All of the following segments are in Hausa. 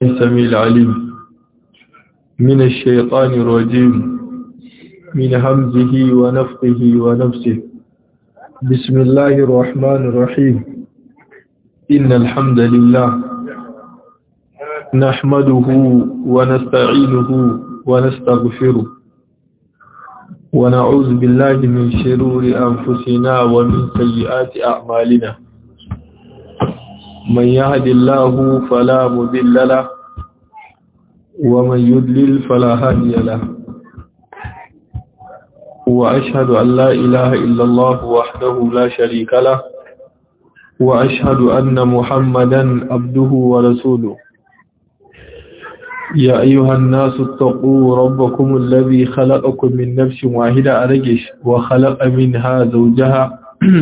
السميع العليم من الشيطان الرجيم من همزه ونفقه ونفسه بسم الله الرحمن الرحيم إن الحمد لله نحمده ونستعينه ونستغفره ونعوذ بالله من شرور أنفسنا ومن سيئات أعمالنا من يهد الله فلا مذل له ومن يدلل فلا هادي له وأشهد أن لا إله إلا الله وحده لا شريك له وأشهد أن محمدا عبده ورسوله يا أيها الناس اتقوا ربكم الذي خلقكم من نفس واحدة أرجش وخلق منها زوجها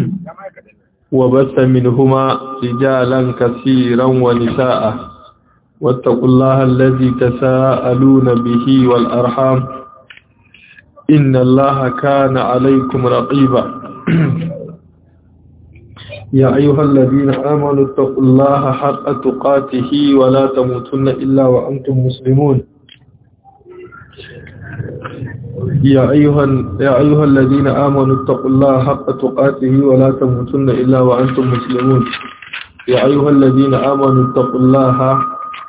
وبث منهما رجالا كثيرا ونساء واتقوا الله الذي تساءلون به والأرحام إن الله كان عليكم رقيبا يا أيها الذين آمنوا اتقوا الله حق تقاته ولا تموتن إلا وأنتم مسلمون يا أيها, يا أيها الذين آمنوا اتقوا الله حق تقاته ولا تموتن إلا وأنتم مسلمون يا أيها الذين آمنوا اتقوا الله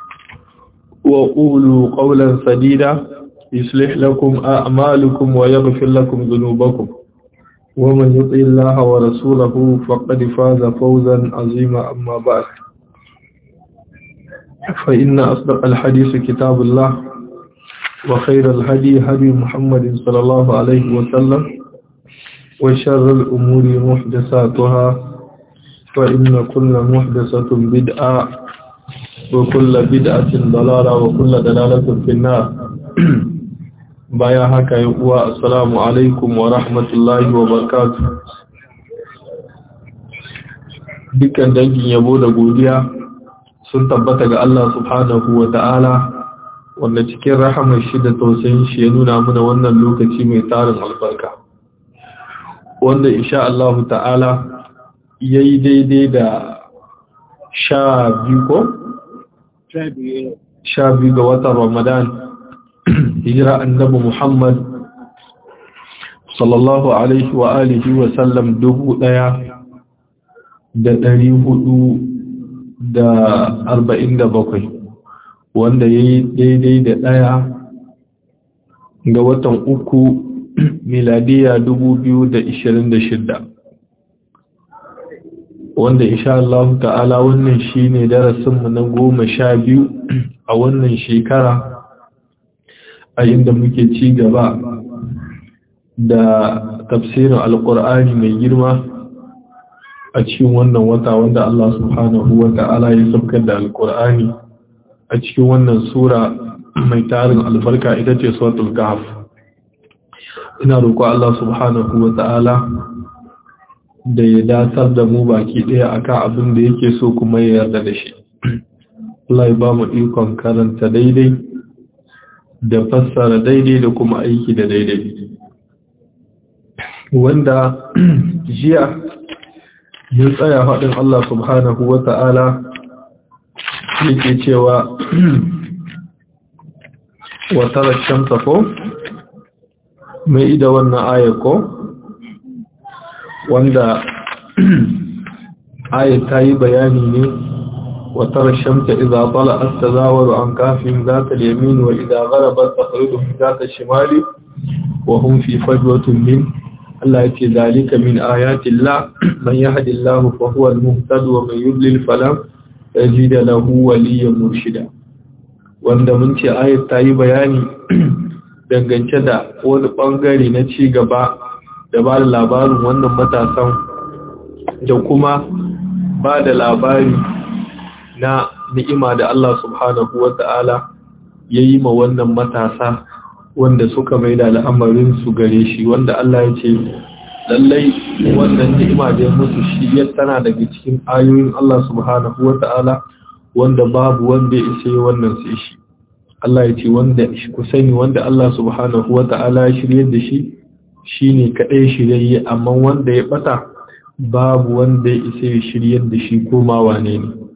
وقولوا قولا سديدا يصلح لكم أعمالكم ويغفر لكم ذنوبكم ومن يطع الله ورسوله فقد فاز فوزا عظيما أما بعد فإن أصدق الحديث كتاب الله وخير الهدي هدي محمد صلى الله عليه وسلم وشر الأمور محدثاتها فإن كل محدثة بدعة وكل بدعة ضلالة وكل دلالة في النار baya haka yi uwa assalamu alaikum wa rahmatullahi wa barakatuh dukkan dangin yabo da godiya sun tabbata ga Allah subhanahu wa ta'ala wanda cikin rahamar shi da tausayin shi ya nuna mana wannan lokaci mai tarin albarka wanda insha Allah ta'ala yayi daidai da sha biyu ko? sha biyu ga watan ramadan hijira annabi Muhammad sallallahu alaihi wa alihi wa sallam dubu ɗaya da ɗari hudu da arba'in da bakwai wanda ya yi daidai da ɗaya ga watan uku miladiya dubu biyu da ishirin da shidda wanda insha Allah ta'ala wannan shine darasinmu na goma sha biyu a wannan shekara a inda muke ci gaba da tafsirin alkur'ani mai girma a cikin wannan wata wanda Allah subhanahu wa ta'ala ya sabkar da alkur'ani a cikin wannan sura mai tarin albarka ita ce suratul kahf ina roƙo Allah subhanahu wa ta'ala da ya datar da mu baki ɗaya akan abin da yake so kuma ya yarda da shi Allah ya ba mu ikon karanta daidai da fassara daidai da kuma aiki da daidai wanda jiya ya tsaya faɗin Allah subhanahu wa ta'ala yake cewa watarar shamsa ko mai ida wannan ayako wanda ayat ta yi bayani ne وترى الشمس إذا طلعت تزاور عن كهف ذات اليمين وإذا غربت تخرجهم ذات الشمال وهم في فجوة من الله يتي ذلك من آيات الله من يهد الله فهو المهتد ومن يضلل فلا يجد له وليا مرشدا wanda mun ce ayat ta yi bayani dangance da wani bangare na ci gaba da ba da labarin wannan matasan da kuma ba da labari na ni'ima da Allah subhanahu wa ta'ala ya yi ma wannan matasa wanda suka mai da al'amarin su gare shi wanda Allah ya ce lallai wannan ni'ima da ya musu shi ya tana daga cikin ayoyin Allah subhanahu wa ta'ala wanda babu wanda ya isa wannan sai shi Allah ya ce wanda ku sani wanda Allah subhanahu wa ta'ala ya shirye da shi shine kadai shirye amma wanda ya bata babu wanda ya isa ya shiryar da shi koma wane ne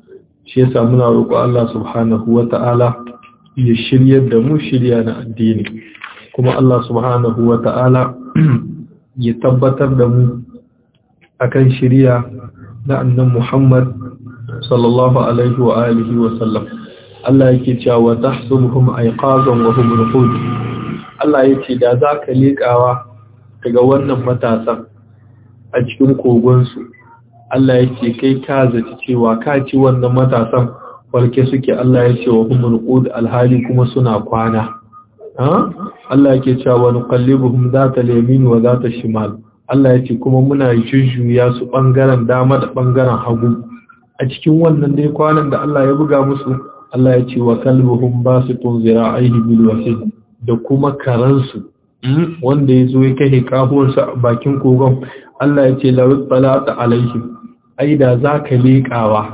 shi yasa muna roƙo Allah subhanahu wata'ala ya shiryar da mu shirya na addini kuma Allah subhanahu wata'ala ya tabbatar da mu akan shirya na annan Muhammad sallallahu alaihi wa alihi wa sallam Allah yake cewa tahsubuhum ayqazan wa hum ruqud Allah yake da zaka lekawa daga wannan matasan a cikin kogon su Allah yake kai ka zaci cewa ka ci wannan matasan walke suke Allah yake wa hum ruqud alhali kuma suna kwana ha Allah yake cewa nuqallibuhum zata al-yamin wa zata shimal Allah yake kuma muna jujjuya su bangaren dama da bangaren hagu a cikin wannan dai kwanan da Allah ya buga musu Allah ya ce wa kalbuhum basitun zira'ihi bil wasid da kuma karansu wanda ya zo ya kai kafuwarsa a bakin kogon Allah ya ce lawit talata alaihim ai da zaka leƙawa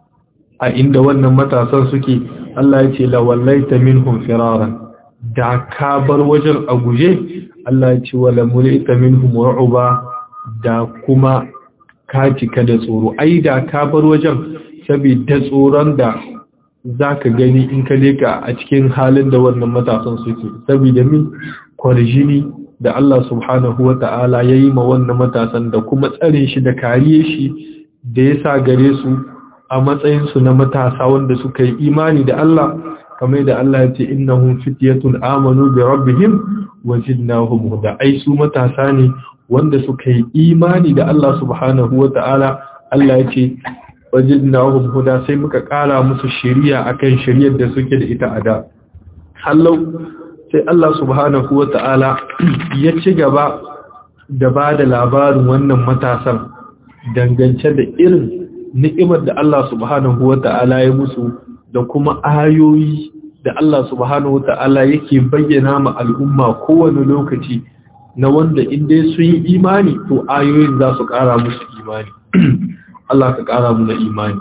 a inda wannan matasan suke Allah ya ce la wallaita minhum firaran da ka bar wajen a guje Allah ya ce wala mulita minhum ru'ba da kuma ka cika da tsoro ai da ka bar wajen saboda tsoron da zaka gani in ka leka a cikin halin da wannan matasan suke saboda min kwarjini da Allah subhanahu wata'ala yayi ma wannan matasan da kuma tsare shi da kariye shi da ya sa gare su a matsayin su na matasa wanda suka yi imani da Allah kamar da Allah ya ce innahum fityatun amanu bi rabbihim wajidnahum huda ai su matasa ne wanda suka yi imani da Allah subhanahu wa ta'ala Allah ya ce wajidnahum huda sai muka kara musu shari'a akan shari'ar da suke da ita a da hallau sai Allah subhanahu wa ta'ala ya ci gaba da ba da labarin wannan matasan dangance da irin ni'imar da Allah subhanahu wa ta'ala ya musu da kuma ayoyi da Allah subhanahu wa ta'ala yake bayyana ma al'umma kowane lokaci na wanda inda sun yi imani to ayoyin za su ƙara musu imani Allah ka ƙara mu na imani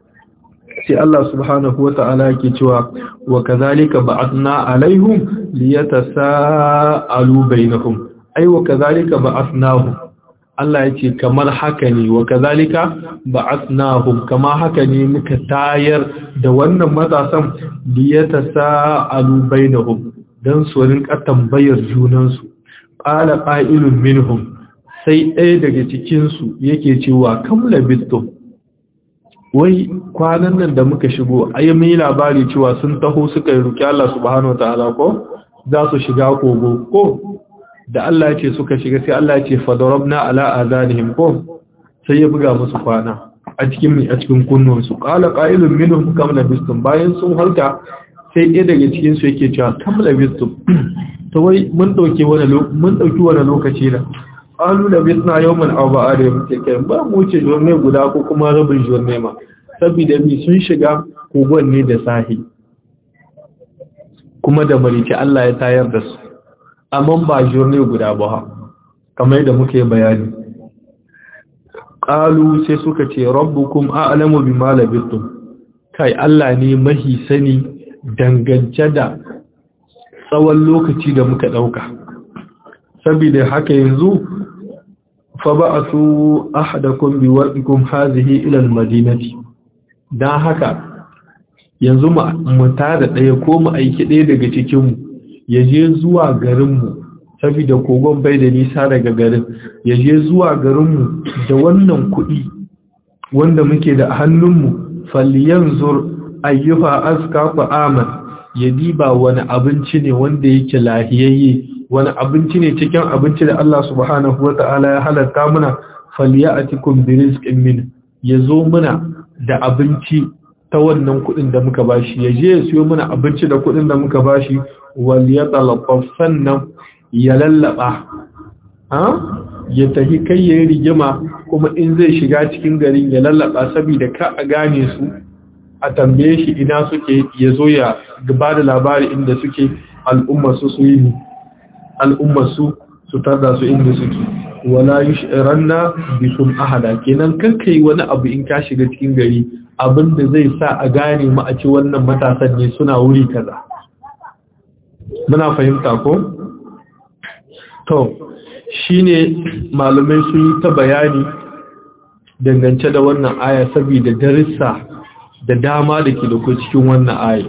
sai Allah subhanahu wa ta'ala yake cewa wa kazalika ba'athna alaihim liyatasaalu bainahum ai wa kazalika ba'athnahum Allah yace kamar haka ne wa kazalika ba'athnahum kama haka ne muka tayar da wannan matasan liyatasaalu bainahum dan su rinka tambayar junansu qala qa'ilun minhum sai ɗaya daga cikin su yake cewa kam labistum wai kwanan nan da muka shigo ai mai labari cewa sun taho suka yi ruki Allah subhanahu wataala ko za su shiga kogo ko da Allah ya ce suka shiga sai Allah ya ce fadarabna ala azanihim ko sai ya buga musu kwana a cikin a cikin kunnuwansu qala qa'ilun minhum kam labistum bayan sun halka sai ɗaya daga cikin su yake cewa kam labistum to wai mun dauke wani mun dauki wani lokaci da qalu labisna yawman aw ba'ada muke kai ba mu ce jorne guda ko kuma rabin jorne ma saboda mi sun shiga kogon ne da sahi kuma da marici Allah ya tayar da su amma ba jorne guda ba kamar yadda muke bayani qalu sai suka ce rabbukum a'lamu bima labistum kai Allah ne mahi sani dangance da tsawon lokaci da muka dauka saboda haka yanzu fa ba'athu ahadakum biwarqikum hadhihi ila almadinati dan haka yanzu mu tada daya ko mu aiki daya daga cikin mu yaje zuwa garin mu saboda kogon bai da nisa daga garin yaje zuwa garin mu da wannan kuɗi wanda muke da hannun mu falyanzur ayyuha azka aman ya diba wani abinci ne wanda yake lahiyayye wani abinci ne cikin abinci da Allah subhanahu wa ta'ala ya halatta muna falyatikum birizqin min yazo muna da abinci ta wannan kudin da muka bashi yaje ya siyo muna abinci da kudin da muka bashi wal yatalaffaf sannan ya lallaba ha ya tafi kai yayin rigima kuma in zai shiga cikin garin ya lallaba saboda ka a gane su a tambaye shi ina suke yazo ya gaba da labari inda suke al'umma su su yi al'ummarsu su tarda su inda suke wala yushranna bikum ahada kenan kankai wani abu in ka shiga cikin gari abinda zai sa a gane mu a ci wannan matasan ne suna wuri kaza muna fahimta ko to shine malamai sun yi ta bayani dangance da wannan aya saboda darussa da dama da ke da ku cikin wannan aya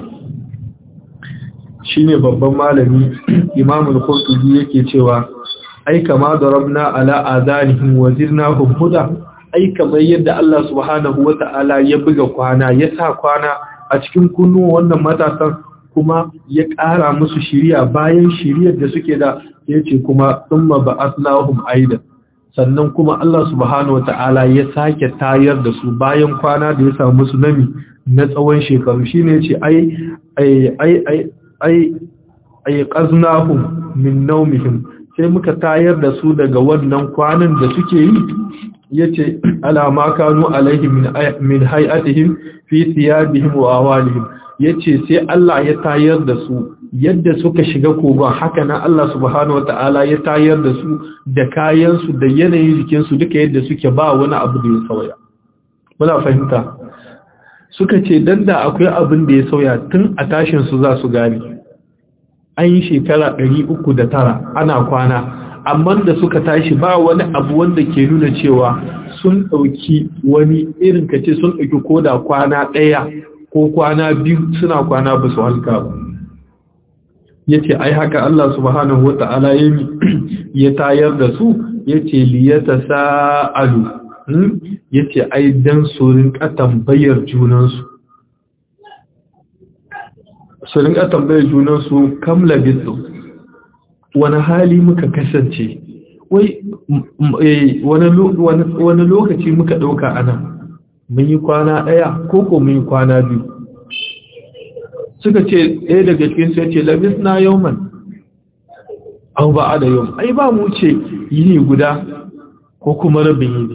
shine babban malami imamul qurtubi yake cewa ai kama darabna ala adanihim wa zirnahum huda ai kamar yadda Allah subhanahu wata'ala ya buga kwana ya sa kwana a cikin kunnuwan wannan matasan kuma ya ƙara musu shiriya bayan shiriyar da suke da yace kuma thumma ba'athnahum aidan sannan kuma Allah subhanahu wata'ala ya sake tayar da su bayan kwana da ya samu su nami na tsawon shekaru shine yace ai ai ai ai ai qaznahum min nawmihim sai muka tayar da su daga wannan kwanan da suke yi yace alama kanu alaihi min min hay'atihim fi thiyabihim wa awalihim yace sai Allah ya tayar da su yadda suka shiga kogon haka nan Allah subhanahu wataala ya tayar da su da kayan su da yanayin jikin su duka yadda suke ba wani abu da ya sauya muna fahimta suka ce dan da akwai abin da ya sauya tun a tashin su za su gane an yi shekara 309 ana kwana amma da suka tashi ba wani abu wanda ke nuna cewa sun ɗauki wani irin kace sun ɗauki koda kwana ɗaya ko kwana biyu suna kwana ba su halka ba ya ce ai haka Allah subhanahu wa ta'ala ya tayar da su ya ce liyata sa'alu ya ce ai don su rinka tambayar junansu su rinka tambayar junansu kam labisu wani hali muka kasance wai wani lokaci muka ɗauka ana mun yi kwana ɗaya ko ko mun yi kwana biyu suka ce ɗaya daga cikin sai ce labis na yauman an ba a da yau ai ba mu ce yini guda ko kuma rabin yini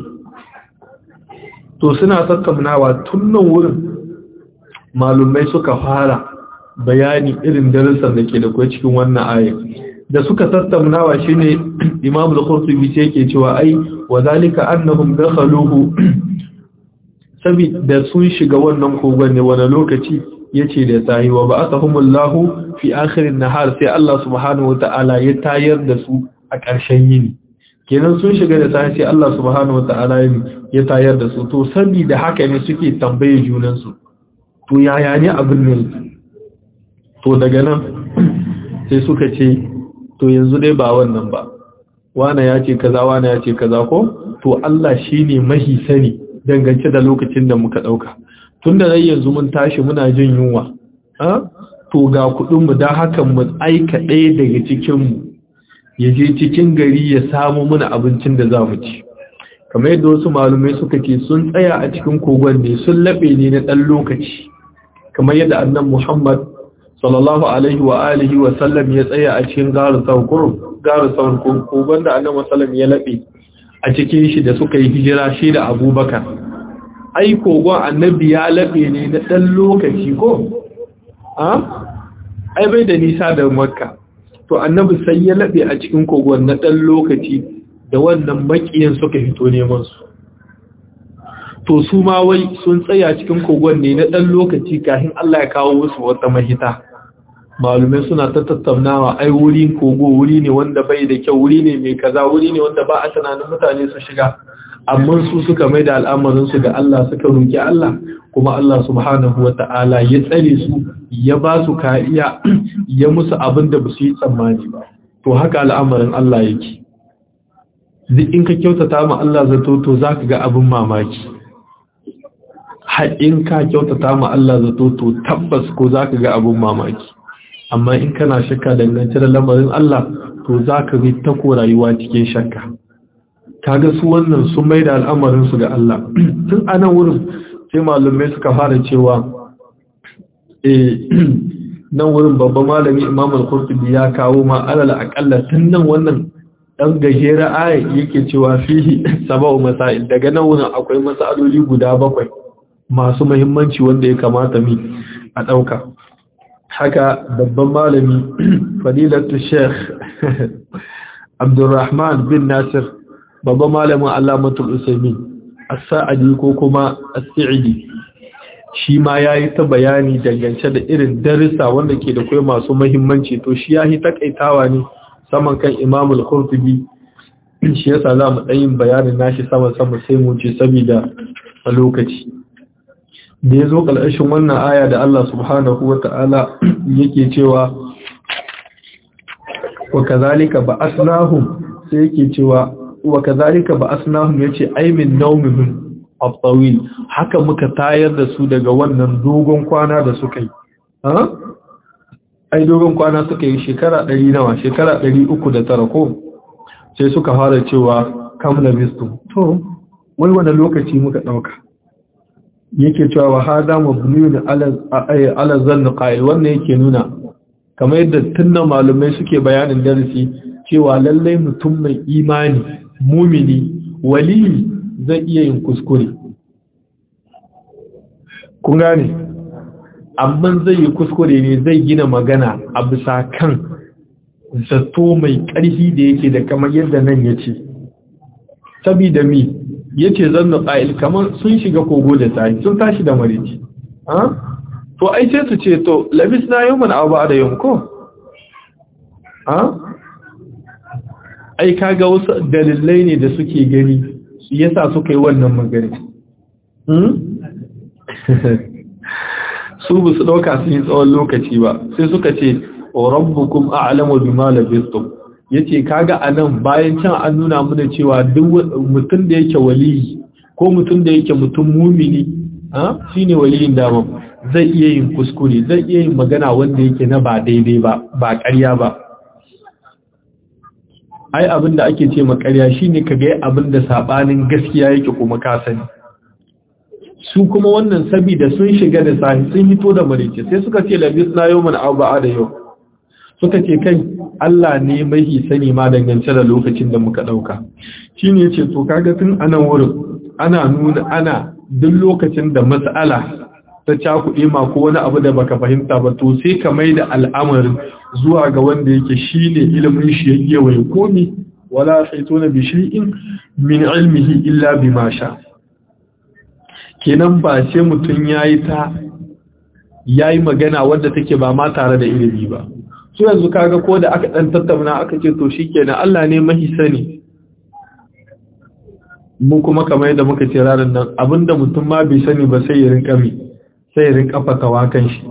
to suna tattaunawa tun nan wurin malumai suka fara bayani irin darussan da ke da kuwa cikin wannan ayat da suka tattaunawa shine Imam al-Qurtubi sai yake cewa ai wa zalika annahum dakhaluhu saboda sun shiga wannan kogon ne wani lokaci yace da sahi wa ba'athahumullahu fi akhirin nahar sai Allah subhanahu wata'ala ya tayar da su a ƙarshen yini kenan sun shiga da sahi sai Allah subhanahu wata'ala ya tayar da su to saboda haka ne suke tambaye junan su to yaya ne abin ne to daga nan sai suka ce to yanzu dai ba wannan ba wane ya ce kaza wane ya ce kaza ko to Allah shine mahi sani dangance da lokacin da muka dauka tunda dai yanzu mun tashi muna jin yunwa ha to ga kudin mu dan haka mu aika ɗaya daga cikin mu ya je cikin gari ya samu muna abincin da za mu ci kamar yadda wasu malumai suka ce sun tsaya a cikin kogon ne sun labe ne na dan lokaci kamar yadda annabi Muhammad sallallahu alaihi wa alihi wa sallam ya tsaya a cikin garin saukur garin saukur kogon da annabi sallam ya labe a cikin shi da suka yi hijira shi da abubakar ai kogon annabi ya labe ne na ɗan lokaci ko a ai bai da nisa da makka to annabi sai ya labe a cikin kogon na ɗan lokaci da wannan makiyan suka fito neman su to su ma wai sun tsaya cikin kogon ne na ɗan lokaci kafin Allah ya kawo musu wata mahita malumai suna ta tattaunawa ai wurin kogo wuri ne wanda bai da kyau wuri ne mai kaza wuri ne wanda ba a tunanin mutane su shiga amma su suka mai da al'amarinsu ga Allah suka roki Allah kuma Allah subhanahu wata'ala ya tsare su ya ba su kariya ya musu abin da ba su yi tsammani ba to haka al'amarin Allah yake duk in ka kyautata ma Allah zato to zaka ga abin mamaki in ka kyautata ma Allah zato to tabbas ko zaka ga abin mamaki amma in kana shakka dangance da lamarin Allah to zaka bi ta ko rayuwa cikin shakka kaga su wannan sun maida al'amarin su ga Allah tun anan wurin sai malumai suka fara cewa eh nan wurin babban malami Imam al-Qurtubi ya kawo ma alal aqalla tun nan wannan dan gajera aya yake cewa fihi sabau masail daga nan wurin akwai masaloli guda bakwai masu muhimmanci wanda ya kamata mi a dauka haka babban malami fadilatu sheikh abdurrahman bin nasir babban malamin alamatul usaimin as-sa'idi ko kuma as-sa'idi shi ma yayi ta bayani dangance da irin darussa wanda ke da kai masu muhimmanci to shi yayi takaitawa ne saman kan imam al-qurtubi shi yasa za mu dan yin bayanin nashi sama sama sai mu ce saboda a lokaci da ya zo ƙalƙashin wannan aya da Allah subhanahu wa ta'ala yake cewa wa kazalika ba asnahum sai yake cewa wa kazalika ba asnahum yace ai min nawmihim at-tawil haka muka tayar da su daga wannan dogon kwana da suka yi ha ai dogon kwana suka yi shekara 100 nawa shekara 309 ko sai suka fara cewa kam labistum to wai wani lokaci muka dauka yake cewa wa hada mabniyun ala ala zann qa'il wannan yake nuna kamar yadda tunna malumai suke bayanin darasi cewa lallai mutum mai imani mumini wali zai iya yin kuskure kun gane amma zai yi kuskure ne zai gina magana a bisa kan zato mai ƙarfi da yake da kamar yadda nan ya ce sabida mi ya ce zanna ƙa'il kamar sun shiga kogo da tsari sun tashi da marici to ai sai su ce to labis na yau mana abu da yau ko ai kaga wasu dalilai ne da suke gani yasa suka yi wannan magana su bu su ɗauka sun yi tsawon lokaci ba sai suka ce rabbukum a'lamu bima labistum yace kaga anan bayan can an nuna mana cewa duk mutum da yake waliyi ko mutum da yake mutum mumini ha shine waliyin dama zai iya yin kuskure zai iya yin magana wanda yake na ba daidai ba ba ƙarya ba ai abin da ake ce makarya shine ka ga abin da sabanin gaskiya yake kuma ka sani su kuma wannan sabida sun shiga da sahi sun hito da marice sai suka ce labis na yau mana abu da yau suka ce kai Allah ne mai sani ma dangance da lokacin da muka dauka shine yace to kaga tun anan wurin ana nuna ana duk lokacin da mas'ala ta cakuɗe ma ko wani abu da baka fahimta ba to sai ka mai da al'amarin zuwa ga wanda yake shine ilimin shi yake wai komi wala saituna bi shay'in min ilmihi illa bima sha kenan ba sai mutun yayi ta yayi magana wanda take ba ma tare da ilimi ba su yanzu kaga ko da aka dan tattauna aka ce to shikenan Allah ne mahi sani mu kuma kamar yadda muka ce ranar nan abinda mutum ma bai sani ba sai ya rinka mi sai ya rinka fatawa kan shi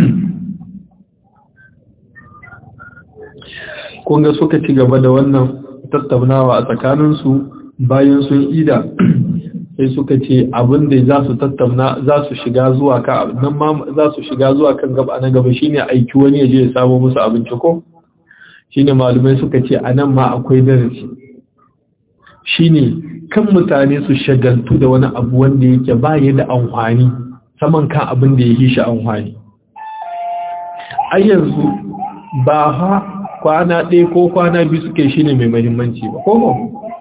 kunga suka ci gaba da wannan tattaunawa a tsakaninsu bayan sun ida sai suka ce abin da za su tattauna za su shiga zuwa ka nan ma za su shiga zuwa kan gaba na gaba shine aiki wani ya je ya samu musu abinci ko shine malumai suka ce a nan ma akwai darasi shine kan mutane su shagaltu da wani abu wanda yake ba ya da amfani saman kan abin da ya yi shi amfani a yanzu ba ha kwana ɗaya ko kwana biyu suke shi ne mai mahimmanci ba ko ba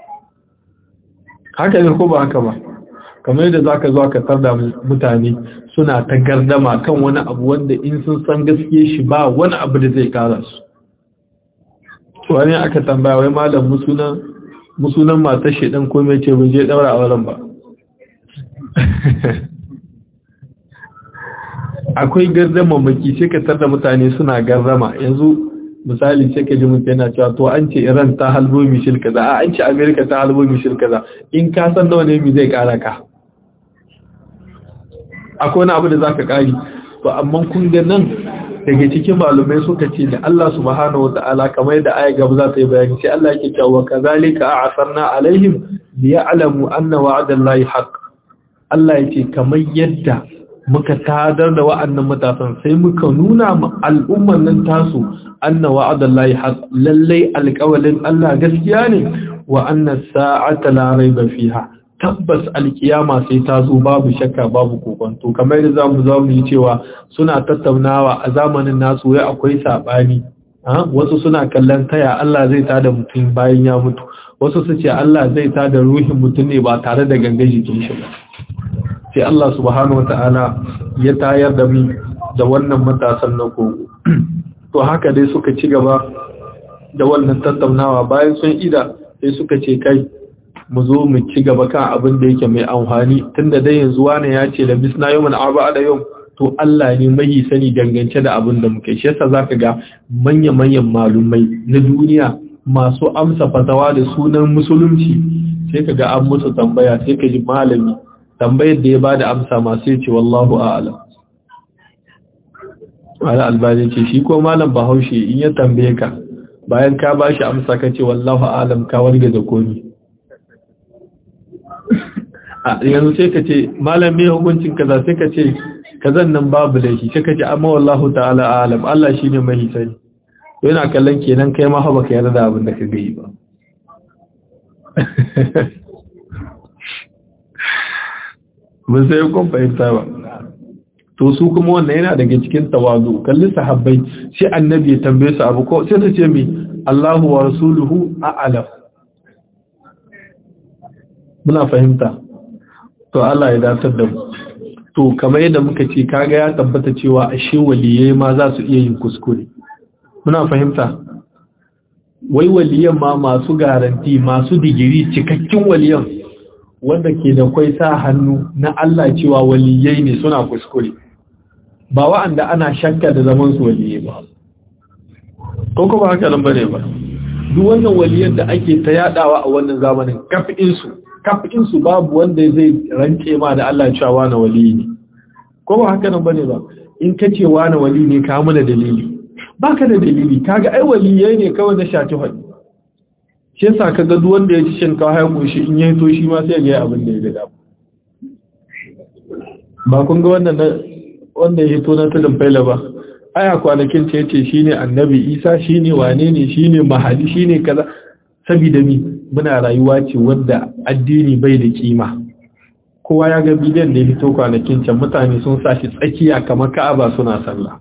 haka ne ko ba haka ba kamar yadda za ka zo ka tarda mutane suna ta gardama kan wani abu wanda in sun san gaske shi ba wani abu da zai kara su wani aka tambaya wai malam musunan matar shaidan ko mai ce bai je daura a wurin ba akwai gardama maki sai ka tarda mutane suna gardama yanzu misali sai ka ji mutum yana cewa to an ce Iran ta halbo mishil kaza a an ce America ta halbo mishil kaza in ka san nawa ne mi zai kara ka akwai wani abu da zaka kari to amma kun ga nan daga cikin malumai suka ce da Allah subhanahu wataala kamar da aya gaba za ta yi bayani sai Allah yake cewa kazalika a'asarna alaihim liya'lamu anna wa'dallahi haqq Allah yake kamar yadda muka tadar da wa'annan matasan sai muka nuna ma al'umman nan tasu anna wa'adallahi haq lallai alƙawalin Allah gaskiya ne wa anna sa'ata la raiba fiha tabbas alkiyama sai ta zo babu shakka babu kokonto kamar da zamu zamu yi cewa suna tattaunawa a zamanin nasu wai akwai sabani wasu suna kallon taya Allah zai tada mutum bayan ya mutu wasu su ce Allah zai tada ruhin mutum ne ba tare da gangan jikin shi ba sai Allah subhanahu wata'ala ya tayar da mu da wannan matasan na kogo to haka dai suka ci gaba da wannan tattaunawa bayan sun ida sai suka ce kai mu zo mu ci gaba kan abin da yake mai amfani tunda dai yanzu wani ya ce da bisna yawman arba'a da yau to Allah ne mai sani dangance da abin da muke shi yasa zaka ga manya-manyan malumai na duniya masu amsa fatawa da sunan musulunci sai ka ga an musu tambaya sai ka ji malami tambayar da ya bada amsa masu yace wallahu a'lam ala albani ce shi ko malam bahaushe in ya tambaye ka bayan ka bashi amsa ka ce wallahu a'lam ka warge da komi yanzu sai ka ce malam me hukuncin kaza sai ka ce kazan nan babu laifi sai ka ce amma wallahu ta'ala a'lam Allah shine mai sani yana kallon kenan kai ma ba ka yarda da abin da ka ga yi ba mun sai kun fahimta ba to su kuma wannan yana daga cikin tawazu kalli sahabbai sai annabi ya tambaye su abu ko sai su ce mi Allahu wa rasuluhu a'lam muna fahimta to Allah ya datar da mu to kamar yadda muka ce kaga ya tabbata cewa ashe waliyai ma za su iya yin kuskure muna fahimta wai waliyan ma masu garanti masu digiri cikakken waliyan wanda ke da kwai sa hannu na Allah cewa waliyai ne suna kuskure ba wa'anda ana shakka da zaman su waliyai ba ko kuma haka nan bane ba duk wannan waliyan da ake ta yadawa a wannan zamanin kafin su kafin su babu wanda zai rance ma da Allah cewa wani waliyi ne ko ba haka nan bane ba in kace wani wali ne ka mana dalili baka da dalili kaga ai waliyai ne kawai na shati hadi shi yasa kaga duk wanda ya ci shinkafa ya koshi in ya to shi ma sai ya ga abin da ya ga ba kun ga wannan wanda ya hito na tudun faila ba aya kwanakin ce yace shine annabi Isa shine wane ne shine mahadi shine kaza saboda mi muna rayuwa ce wanda addini bai da kima kowa ya ga bidiyon da ya hito kwanakin can mutane sun sa shi tsakiya kamar Ka'aba suna sallah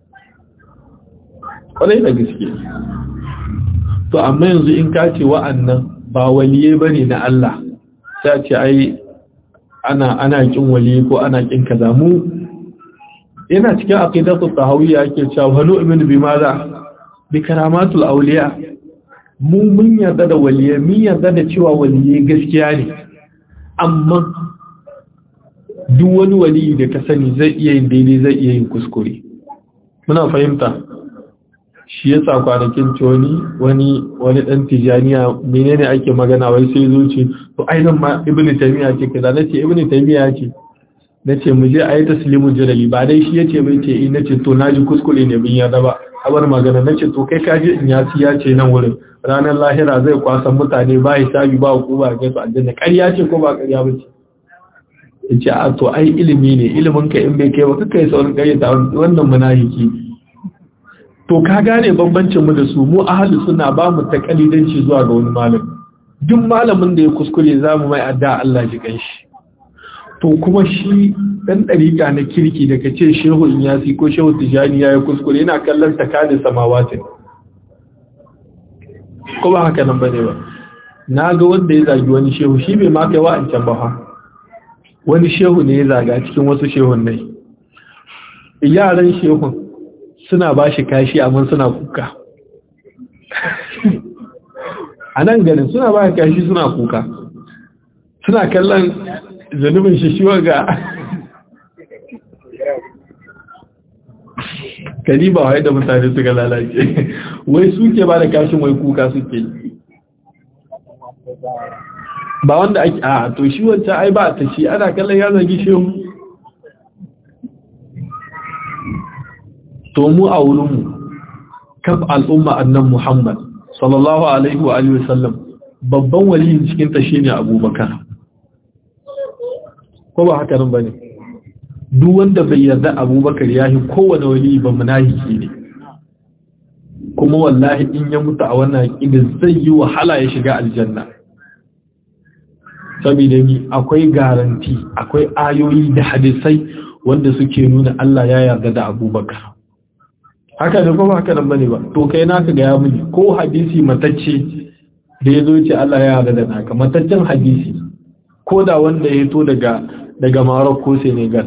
kwarai da gaske to amma yanzu in ka ce wa'annan ba waliye bane na Allah sai ce ai ana ana kin waliye ko ana kin kaza mu yana cikin aqidatu tahawiyya yake cewa wanu ibn bi maza bi karamatul awliya mu mun yarda da waliye mun yarda da cewa waliye gaskiya ne amma duk wani waliyi da ka sani zai iya yin daidai zai iya yin kuskure muna fahimta shi ya sa kwanakin wani wani wani dan tijaniya menene ake magana wai sai zuci to ainihin ma ibn taymiya ce kaza nace ibn taymiya ce nace mu je ayi taslimu jalali ba dai shi yace bai ce in nace to naji kuskure ne bin yarda ba abar magana nace to kai kaje in ya ci ya ce nan wurin ranar lahira zai kwasan mutane ba hisabi ba hukuma ga su aljanna ƙarya ce ko ba ƙarya ba ce yace a to ai ilimi ne ilimin ka in bai kai ba kai saurin ƙaryata wannan munafiki to ka gane bambancin mu da su mu ahlus sunna ba mu takalidanci zuwa ga wani malami duk malamin da ya kuskure zamu mai adda Allah ji kanshi to kuma shi dan dariƙa na kirki daga ce shehu inyasi ko shehu tijani ya kuskure yana kallon takadin samawatin ko ba haka nan bane ba na ga wanda ya zagi wani shehu shi bai ma kai wa'ancan ba fa wani shehu ne ya zaga cikin wasu shehun nai yaran shehun suna ba shi kashi amma suna kuka a nan ganin suna ba shi kashi suna kuka suna kallon zanubin shi shi ga kari ba wai da mutane suka lalace wai suke ba da kashin wai kuka suke ba wanda ake a to shi wancan ai ba ta shi ana kallon ya zagi shehu to mu a wurinmu kaf al'umma annan Muhammad sallallahu alaihi wa alihi wasallam babban waliyin cikin ta shine Abubakar ko ba haka nan bane duk wanda bai yarda Abubakar yahi kowane wali ba munafiki ne kuma wallahi in ya mutu a wannan aqida zai yi wahala ya shiga aljanna saboda ni akwai garanti akwai ayoyi da hadisai wanda suke nuna Allah ya yarda da Abubakar haka ne kuma haka nan bane ba to kai naka ga ya muni ko hadisi matacce da ya zo ce Allah ya yarda da naka mataccen hadisi ko da wanda ya to daga daga Maroc ko Senegal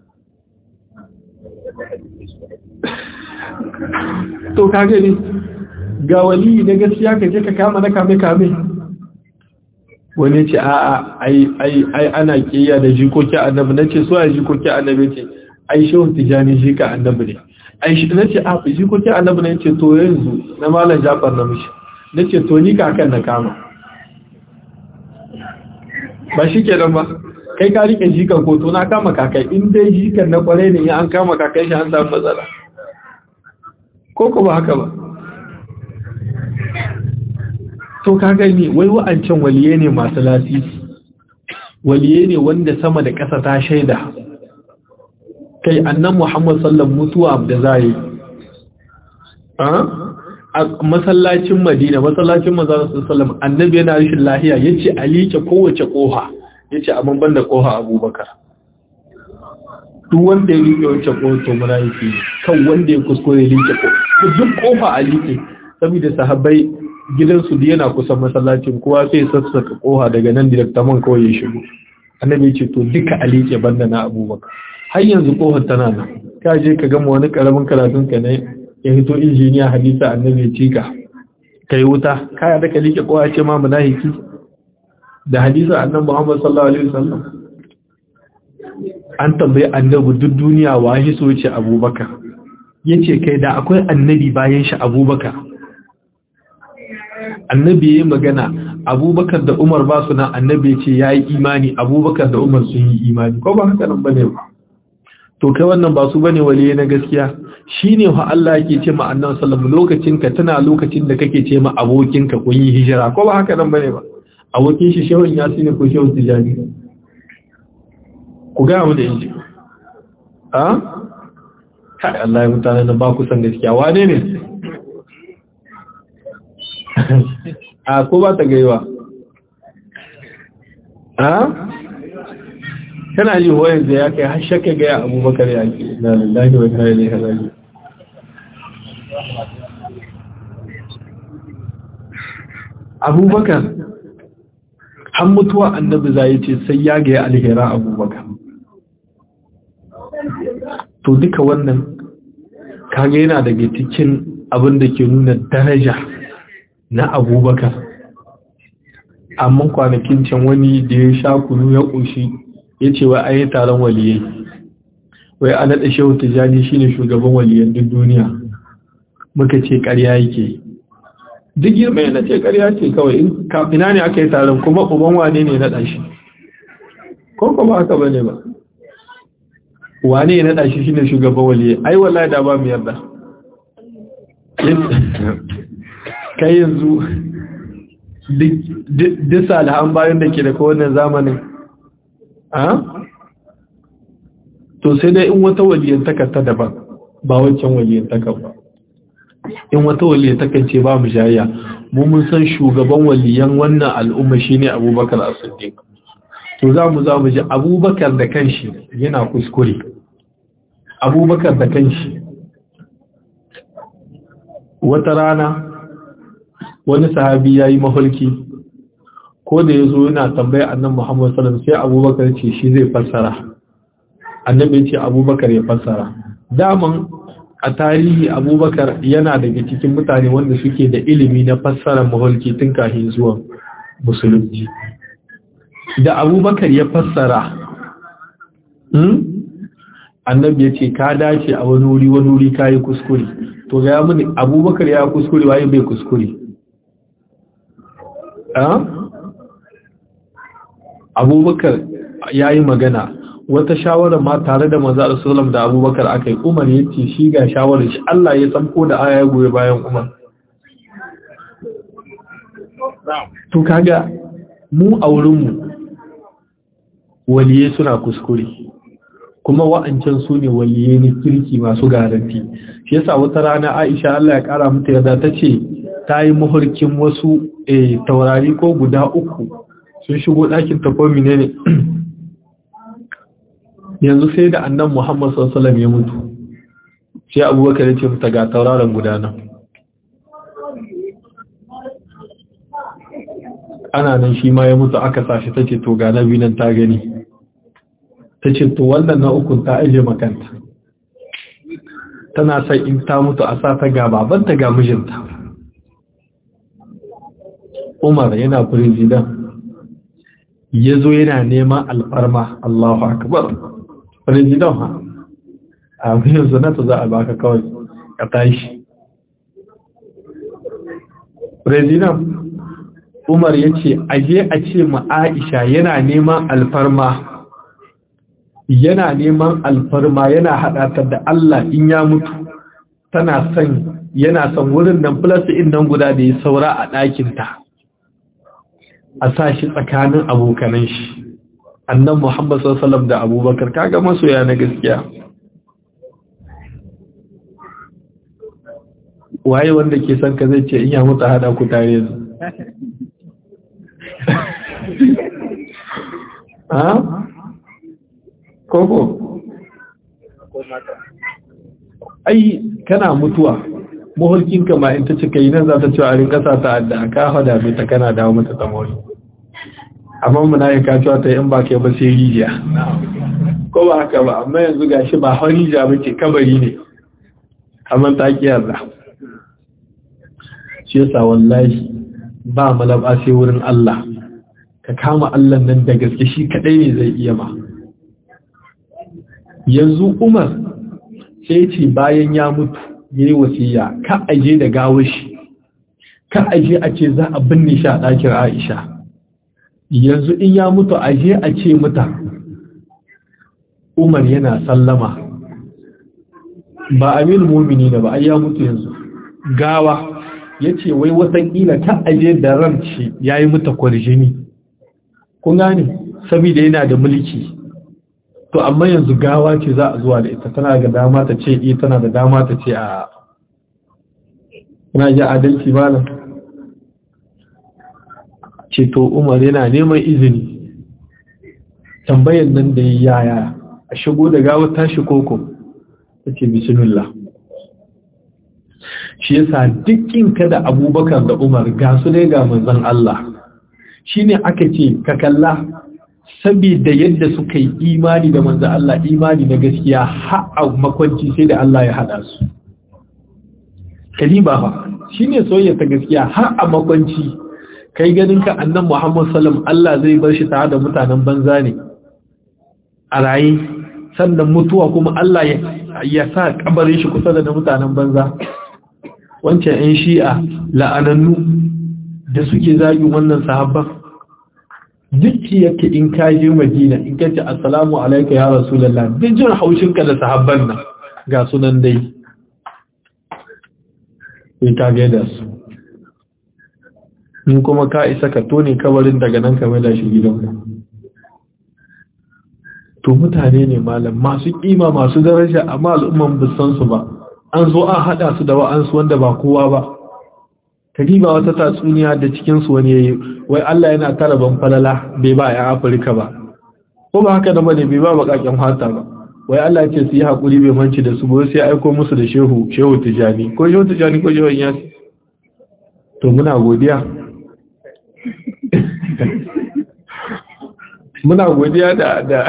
to ka gani ga wali na gaskiya ka je ka kama na kame kame wani ce a ai ai ai ana kiyaye da jikoki annabi nace so ai jikoki annabi ce ai shehu tijani shi ka annabi ne ai shi nace a jikoki annabi ne ce to yanzu na malam Jafar na mishi nace to ni kakan na kama ba shi kenan ba kai ka rike jikan ko to na kama kakai in dai jikan na kware ne an kama kakai shi an samu matsala ko ko ba haka ba to ka gani wai wa'ancan waliye ne masu lasisi waliye ne wanda sama da ƙasa ta shaida kai annan Muhammad sallam mutuwa da zai a masallacin Madina masallacin Manzon sallam annabi yana rashin lahiya yace a liƙe kowace koha yace a ban da koha Abubakar duk wanda ya liƙe wacce koha to munafiki kan wanda ya kuskure liƙe koha duk kofa a liƙe saboda sahabbai gidansu da yana kusan masallacin kowa sai sassaka koha daga nan da man kawai ya shigo annabi ce to duka a liƙe banda na Abubakar har yanzu kohar tana nan ka je ka gama wani karamin karatun ka ne ya hito injiniya hadisa annabi ya cika kai wuta kaya da ka liƙe kowa ce ma munafiki da hadisa annabi Muhammad sallallahu alaihi wasallam an tambayi annabi duk duniya wa shi so ce Abubakar yace kai da akwai annabi bayan shi Abubakar annabi yayi magana Abubakar da Umar ba su nan annabi ce yayi imani Abubakar da Umar sun yi imani ko ba haka nan bane ba to kai wannan ba su bane waliye na gaskiya shine fa Allah yake ce ma annabi sallallahu lokacin ka tana lokacin da kake ce ma abokin ka kun yi hijira ko ba haka nan bane ba abokin shi shehun yasini ko shehun tijani ku ga mu da inji a kai Allah ya mutane na ba ku san gaskiya wane ne a ko ba ta gaiwa a kana ji wayan da ya kai har shakka ga abubakar ya ke na lillahi wa inna ilaihi raji'un abubakar an mutuwa annabi zai ce sai ya ga alhera abubakar to duka wannan kage yana daga cikin abin da ke nuna daraja na abubakar amma kwanakin can wani da ya sha kunu ya ƙoshi ya ce wa ayi taron waliyai wai a naɗa shehu tijjani shine shugaban waliyan duk duniya muka ce ƙarya yake duk girma yana ce ƙarya ce kawai in kafina ne aka yi taron kuma uban wane ne naɗa shi ko kuma haka ba ne ba wane ya naɗa shi shine shugaban waliyai ai wallahi da ba mu yarda kai yanzu duk salihan bayan da ke da kowane zamanin a? to sai dai in wata waliyantaka ta daban ba wancan waliyantaka ba in wata waliyantaka ce ba mu shayya mu mun san shugaban waliyan wannan al'umma shine abubakar as-siddiq to za mu za mu ji abubakar da kanshi yana kuskure abubakar da kanshi wata rana wani sahabi ya yi mahulki ko da ya zo yana tambaya annan Muhammad sallam sai abubakar ce shi zai fassara annabi ce abubakar ya fassara daman a tarihi abubakar yana daga cikin mutane wanda suke da ilimi na fassara mahulki tun kafin zuwan musulunci da abubakar ya fassara annabi ya ce ka dace a wani wuri wani wuri ka yi kuskure to ga ya mini abubakar ya kuskure waye bai kuskure abubakar ya yi magana wata shawara ma tare da maza Rasulullah da abubakar aka yi umar ya ce shi ga shawarar shi Allah ya tsamko da aya goyi bayan umar to kaga mu a wurinmu waliye suna kuskure kuma wa'ancan su ne waliye ne kirki masu garanti shi yasa wata rana Aisha Allah ya kara mata yarda ta ce ta yi mahurkin wasu taurari ko guda uku sun shigo ɗakin tafomi ne yanzu sai da annan Muhammad sallallahu ya mutu sai abubakar ya ce mata ga tauraron guda nan ana nan shi ma ya mutu aka sashi ta ce to ga na nan ta gani ta ce to wannan na ukun ta aje makanta tana sai in ta mutu a sa ta ga babanta ga mijinta Umar yana firizidan ya zo yana neman alfarma Allahu akbar firizidan ha a yanzu zanata za a baka kawai ka tashi firizidan Umar ya ce aje a ce ma Aisha yana neman alfarma yana neman alfarma yana haɗa ta da Allah in ya mutu tana son yana son wurin nan plus in nan guda da ya saura a ɗakinta a sa shi tsakanin abokanan shi annan Muhammad sallallahu da Abubakar kaga masoya na gaskiya waye wanda ke son ka zai ce in ya mutu hada ku tare yanzu ha koko ai kana mutuwa mahulkinka ma in ta cika yi nan za ta ce a rinka sa ta adda ka hada mai ta kana dawo mata tsamori amma muna yi kacewa ta in ba kai ba sai rijiya ko ba haka ba amma yanzu gashi ba har rijiya ba ce kabari ne amma ta kiyarda shi yasa wallahi ba malaba sai wurin Allah ka kama Allah nan da gaske shi kadai ne zai iya ma yanzu Umar sai ce bayan ya mutu yayi wasiya ka aje da gawar shi ka aje a ce za a binne shi a ɗakin Aisha yanzu in ya mutu aje a ce muta Umar yana sallama ba amin mumini da ba ai ya mutu yanzu gawa yace wai watakila ka aje da ranci yayi muta kwarjini kun gane saboda yana da mulki to amma yanzu gawa ce za a zuwa da ita tana da dama ta ce eh tana da dama ta ce a ina ji adalci malam ce to Umar yana neman izini tambayan nan da yaya a shigo da gawar tashi koko tace bismillah shi yasa dukkin ka da Abubakar da Umar ga su dai ga manzon Allah shine aka ce ka kalla saboda yadda suka yi imani da manzo Allah imani na gaskiya har a makwanci sai da Allah ya hada su kalima fa shine soyayya ta gaskiya har a makwanci kai ganin ka annan Muhammad sallam Allah zai bar shi tare da mutanen banza ne a raye sannan mutuwa kuma Allah ya sa kabarin shi kusa da mutanen banza wancan 'yan shi'a la'anannu da suke zagin wannan sahabban duk yake in ka je madina in ka ce assalamu alaika ya rasulullah duk jin haushinka da sahabban nan ga sunan dai sai ka gaida su in kuma ka isa ka tone kabarin daga nan ka da shi gidanka to mutane ne malam masu kima masu daraja amma al'umman bisan su ba an zo an hada su da wa'ansu wanda ba kowa ba kadiba wata tatsuniya da cikinsu wani yayi wai Allah yana tara ban falala bai ba ya Afirka ba ko ba haka da bane bai ba bakakken fata ba wai Allah ya ce su yi hakuri bai manci da su ba sai aiko musu da shehu shehu tijani ko shehu tijani ko shehu yasi to muna godiya muna godiya da da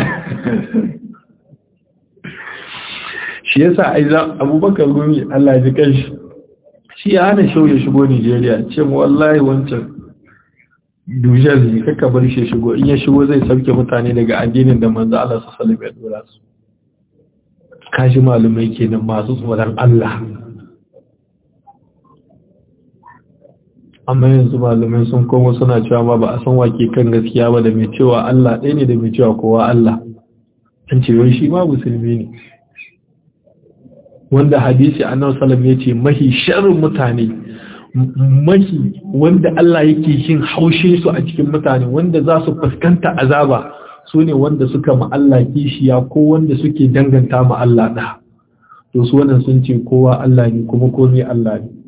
shi yasa ai Abubakar Gumi Allah ya ji kanshi shi ya hana shau ya shigo Nigeria ce wallahi wancan dujar ne kaka bar shi shigo in ya shigo zai sauke mutane daga addinin da manzo Allah su sallallahu alaihi wasallam su kashi malumai kenan masu tsoron Allah amma yanzu malumai sun komo suna cewa ma ba a san wake kan gaskiya ba da mai cewa Allah ɗaya ne da mai cewa kowa Allah an ce wai shi ma musulmi ne wanda hadisi annabi sallam ya ce mahi sharrin mutane mahi wanda Allah yake yin haushe su a cikin mutane wanda za su fuskanta azaba su ne wanda suka ma Allah kishiya ko wanda suke danganta ma Allah da to su wannan sun ce kowa Allah ne kuma komai Allah ne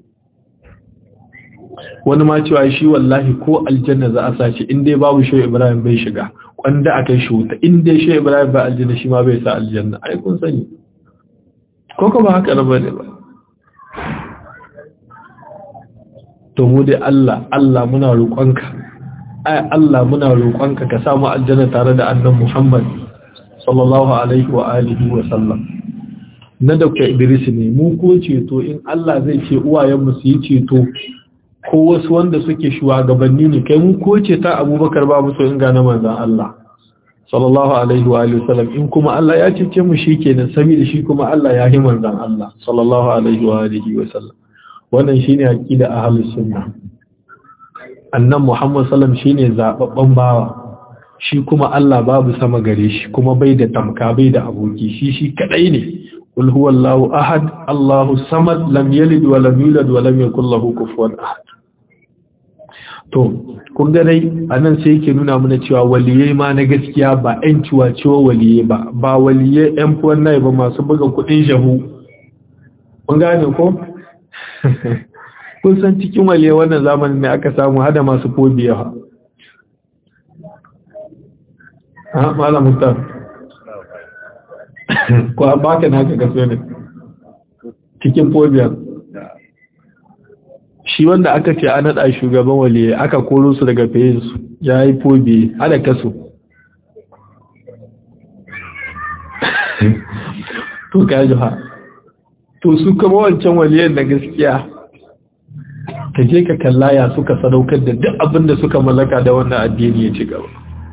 wani ma cewa shi wallahi ko aljanna za a sace in dai babu shi Ibrahim bai shiga kwanda akai shi wuta in dai shi Ibrahim ba aljanna shi ma bai sa aljanna ai kun sani ko ba haka na bane ba to mu dai Allah Allah muna roƙonka ai Allah muna roƙonka ka samu aljanna tare da annabi Muhammad sallallahu alaihi wa alihi wa sallam na Dr. Idris ne mu ko ceto in Allah zai ce uwayen mu su yi ceto ko wasu wanda suke shugabanni ne kai mu ko ce ta Abubakar ba mu so in ga na manzon Allah sallallahu alaihi wa sallam in kuma Allah ya cece mu shikenan saboda shi kuma Allah ya yi manzon Allah sallallahu alaihi wa alihi wa sallam wannan shine aqida ahlus sunna annan Muhammad sallam shine zababban bawa shi kuma Allah babu sama gare shi kuma bai da tamka bai da aboki shi shi kadai ne qul huwallahu ahad Allahu samad lam yalid wa lam yulad wa lam yakul lahu kufuwan ahad to kun ga dai anan sai yake nuna mana cewa waliyai ma na gaskiya ba ɗan ciwa-ciwa waliyai ba ba waliyai ɗan fuwan nai ba masu buga kuɗin shahu kun gane ko kun san cikin waliyai wannan zamanin ne aka samu hada masu fobiya ha ha malam mutar ko ba ka naka gaso ne cikin fobiya shi wanda aka ce an naɗa shugaban waliye aka koro su daga su ya yi fobe hada kaso to ka ji ha to su kama wancan waliyan na gaskiya ka je ka kalla ya suka sadaukar da duk abin da suka mallaka da wannan addini ya ci gaba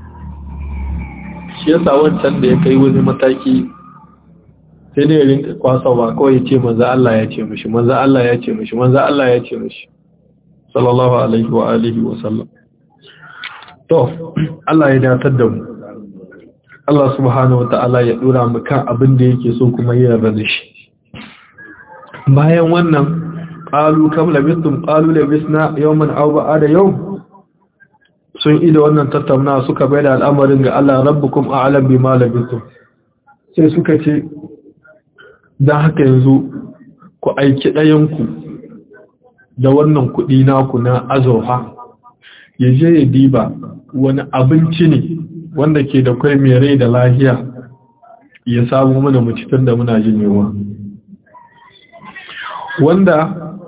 shi yasa wancan da ya kai wani mataki sai dai rinka kwasawa kawai ya ce manzo Allah ya ce mishi manzo Allah ya ce mishi manzo Allah ya ce mishi sallallahu alaihi wa alihi wa sallam to Allah ya datar da mu Allah subhanahu wataala ya dora mu kan abin da yake so kuma ya yarda da shi bayan wannan qalu kam labistum qalu labisna yawman aw ba'da yawm sun ida wannan tattauna suka bai da al'amarin ga Allah rabbukum a'lam bima labistum sai suka ce don haka yanzu ku aiki ɗayanku da wannan kuɗi naku na azofa ya je ya diba wani abinci ne wanda ke da kwai mai rai da lahiya ya samu mana mucitan da muna jin yawa wanda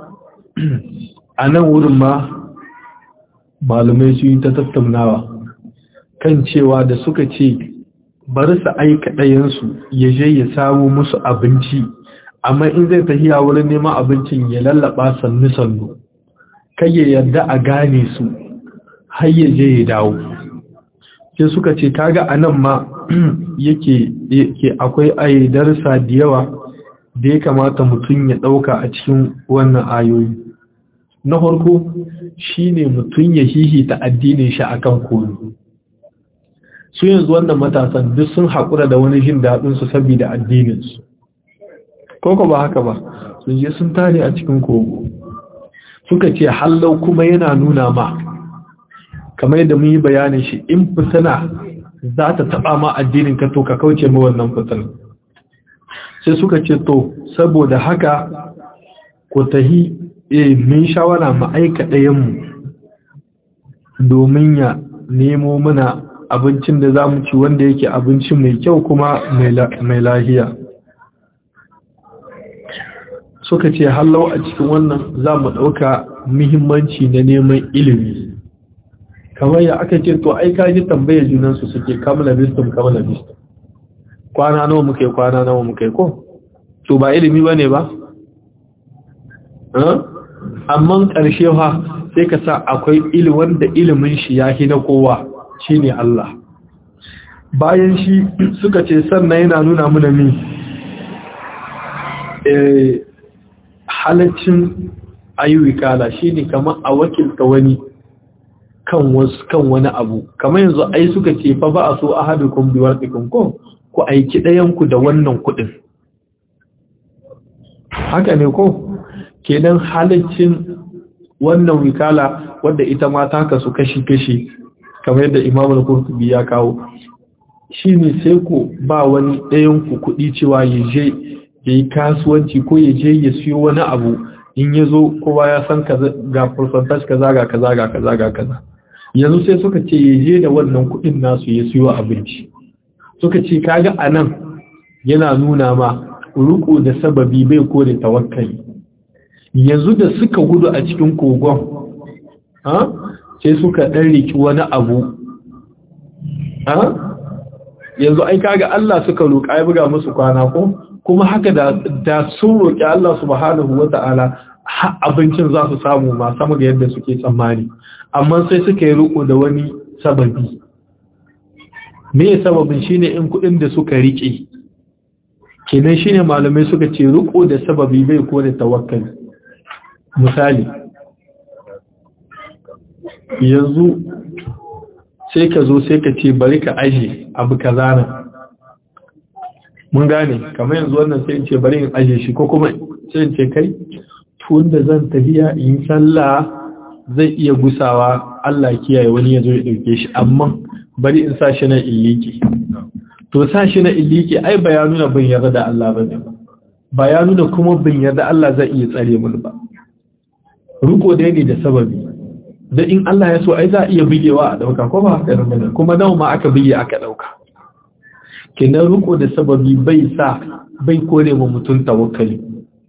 a nan wurin ma malumai su yi ta tattaunawa kan cewa da suka ce bari su aika ɗayansu ya je ya samu musu abinci amma in zai tafiya wurin neman abincin ya lallaba sannu-sannu kai ya yarda a gane su har ya je ya dawo sai suka ce kaga a nan ma yake akwai aidarsa da yawa da ya kamata mutum ya ɗauka a cikin wannan ayoyi na farko shine mutum ya hihita addinin shi akan komi su yanzu wannan matasan duk sun haƙura da wani jin daɗinsu saboda addininsu koko ba haka ba sun je sun tare a cikin kogo suka ce hallau kuma yana nuna ma kamar yadda mun yi bayanin shi in fitina za ta taɓa ma addinin ka to ka kauce ma wannan fitina sai suka ce to saboda haka ku tahi e min shawara mu aika ɗayanmu domin ya nemo mana abincin da za mu ci wanda yake abinci mai kyau kuma mai lahiya suka ce hallau a cikin wannan za mu ɗauka muhimmanci na neman ilimi kamar ya aka ce to ai kaji tambayar junansu suke kamala bistum kamala bistum kwana nawa muke kwana nawa muke ko to ba ilimi ba ne ba amma ƙarshe fa sai ka sa akwai ilimin da ilimin shi ya na kowa shi ne Allah bayan shi suka ce sannan yana nuna muna mi halaccin ayyukala shi ne kamar a wakilta wani kan wasu kan wani abu kamar yanzu ai suka ce fa ba a so a haɗu kun biyar ɗikun ko ku aiki ɗayanku da wannan kuɗin haka ne ko kenan halaccin wannan wikala wadda ita ma ta kasu kashi-kashi kamar yadda imam al-qurtubi ya kawo shine sai ku ba wani ɗayan ku kuɗi cewa ya je ya yi kasuwanci ko ya je ya siyo wani abu in ya zo kowa ya san ga percentage kaza ga kaza ga kaza ga kaza yanzu sai suka ce ya je da wannan kuɗin nasu ya siyo abinci suka ce kaga anan yana nuna ma ruku da sababi bai kore tawakkali yanzu da suka gudu a cikin kogon sai suka ɗan riki wani abu yanzu ai kaga Allah suka roƙa ya buga musu kwana ko kuma haka da da sun roƙi Allah subhanahu wata'ala abincin za su samu ma sama ga yadda suke tsammani amma sai suka yi riko da wani sababi me sababin shine in kuɗin da suka rike kenan shine malamai suka ce riko da sababi bai ko da tawakkali misali yanzu sai ka zo sai ka ce bari ka aje abu kaza nan mun gane kamar yanzu wannan sai in ce bari in aje shi ko kuma sai in ce kai tun da zan tafiya in sallah zai iya gusawa Allah kiyaye wani ya zo ya dauke shi amma bari in sa shi na illiki to sa shi na illiki ai ba ya nuna bin yarda da Allah bane ba ya nuna kuma bin yarda Allah zai iya tsare mun ba ruko da ne da sababi da in Allah ya so ai za iya bigewa a dauka ko ba haka ne kuma nawa ma aka bige aka dauka kenan ruko da sababi bai sa bai kore ma mutum tawakkali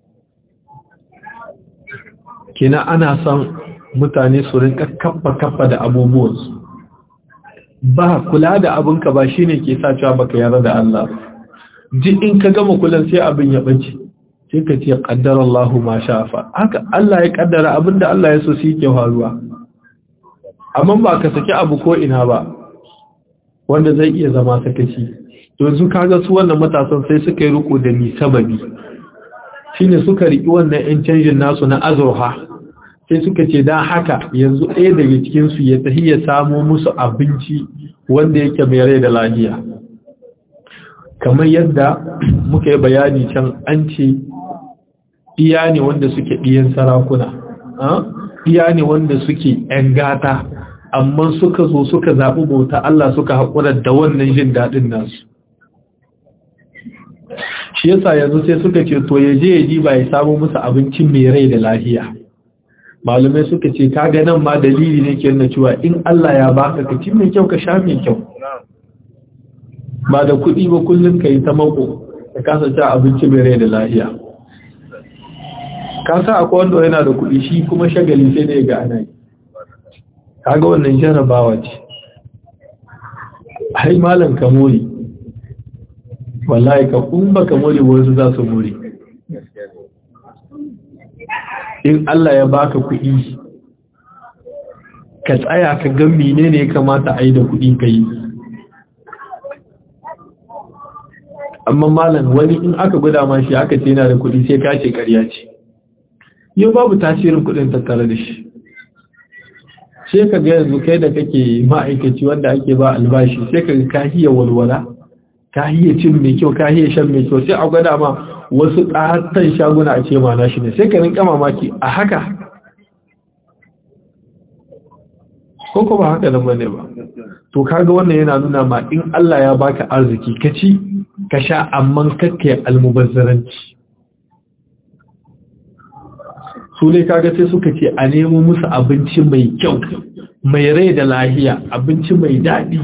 kenan ana son mutane su rinka kaffa kaffa da abubuwansu ba kula da abinka ba shine ke sa cewa baka yarda da Allah ji in ka gama kulan sai abin ya bace sai ka ce qaddara Allahu ma shafa haka Allah ya kaddara abinda Allah ya so shi ke faruwa amma ba ka saki abu ko ina ba wanda zai iya zama sakaci yanzu kaga su wannan matasan sai suka yi riko da ni sababi shine suka riki wannan yan canjin nasu na azurha sai suka ce dan haka yanzu ɗaya daga cikin su ya tafi ya samo musu abinci wanda yake mai rai da lafiya kamar yadda muka yi bayani can an ce iya ne wanda suke ɗiyan sarakuna iya ne wanda suke ‘yan gata amma suka zo suka zaɓi bauta Allah suka haƙura da wannan jin daɗin nasu shi yasa yanzu sai suka ce to ya je ya ji ba ya samu musu abincin mai rai da lafiya malumai suka ce ka ga nan ma dalili ne ke nuna cewa in Allah ya baka ka ci mai kyau ka sha mai kyau ba da kuɗi ba kullum ka yi ta mako ka kasa ci abinci mai rai da lafiya ka sa akwai wanda yana da kuɗi shi kuma shagali sai da ya ga ana yi kaga wannan jarabawa ce ai malam ka mori wallahi ka kun baka mori wasu za su mori in Allah ya baka kuɗi ka tsaya ka ga menene ya kamata a yi da kuɗi ka yi amma malam wani in aka gwada ma shi aka ce yana da kuɗi sai ka ce ƙarya ce yau babu tasirin kuɗin tattare da shi sai ka ga yanzu kai da kake ma'aikaci wanda ake ba albashi sai ka ka hiya walwala ka hiya cin mai kyau ka hiya shan mai kyau sai a gwada ma wasu ƙatan shaguna a ce ma na shi ne sai ka rinka mamaki a haka ko kuma haka nan bane ba to kaga wannan yana nuna ma in Allah ya baka arziki ka ci ka sha amma kakkai almubazzaranci su ne kaga sai suka ce a nemo musu abinci mai kyau mai rai da lahiya abinci mai daɗi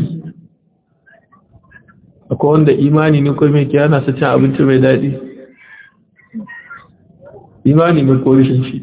akwai wanda imani ne ko mai kiyana su cin abinci mai daɗi imani ne ko rishin shi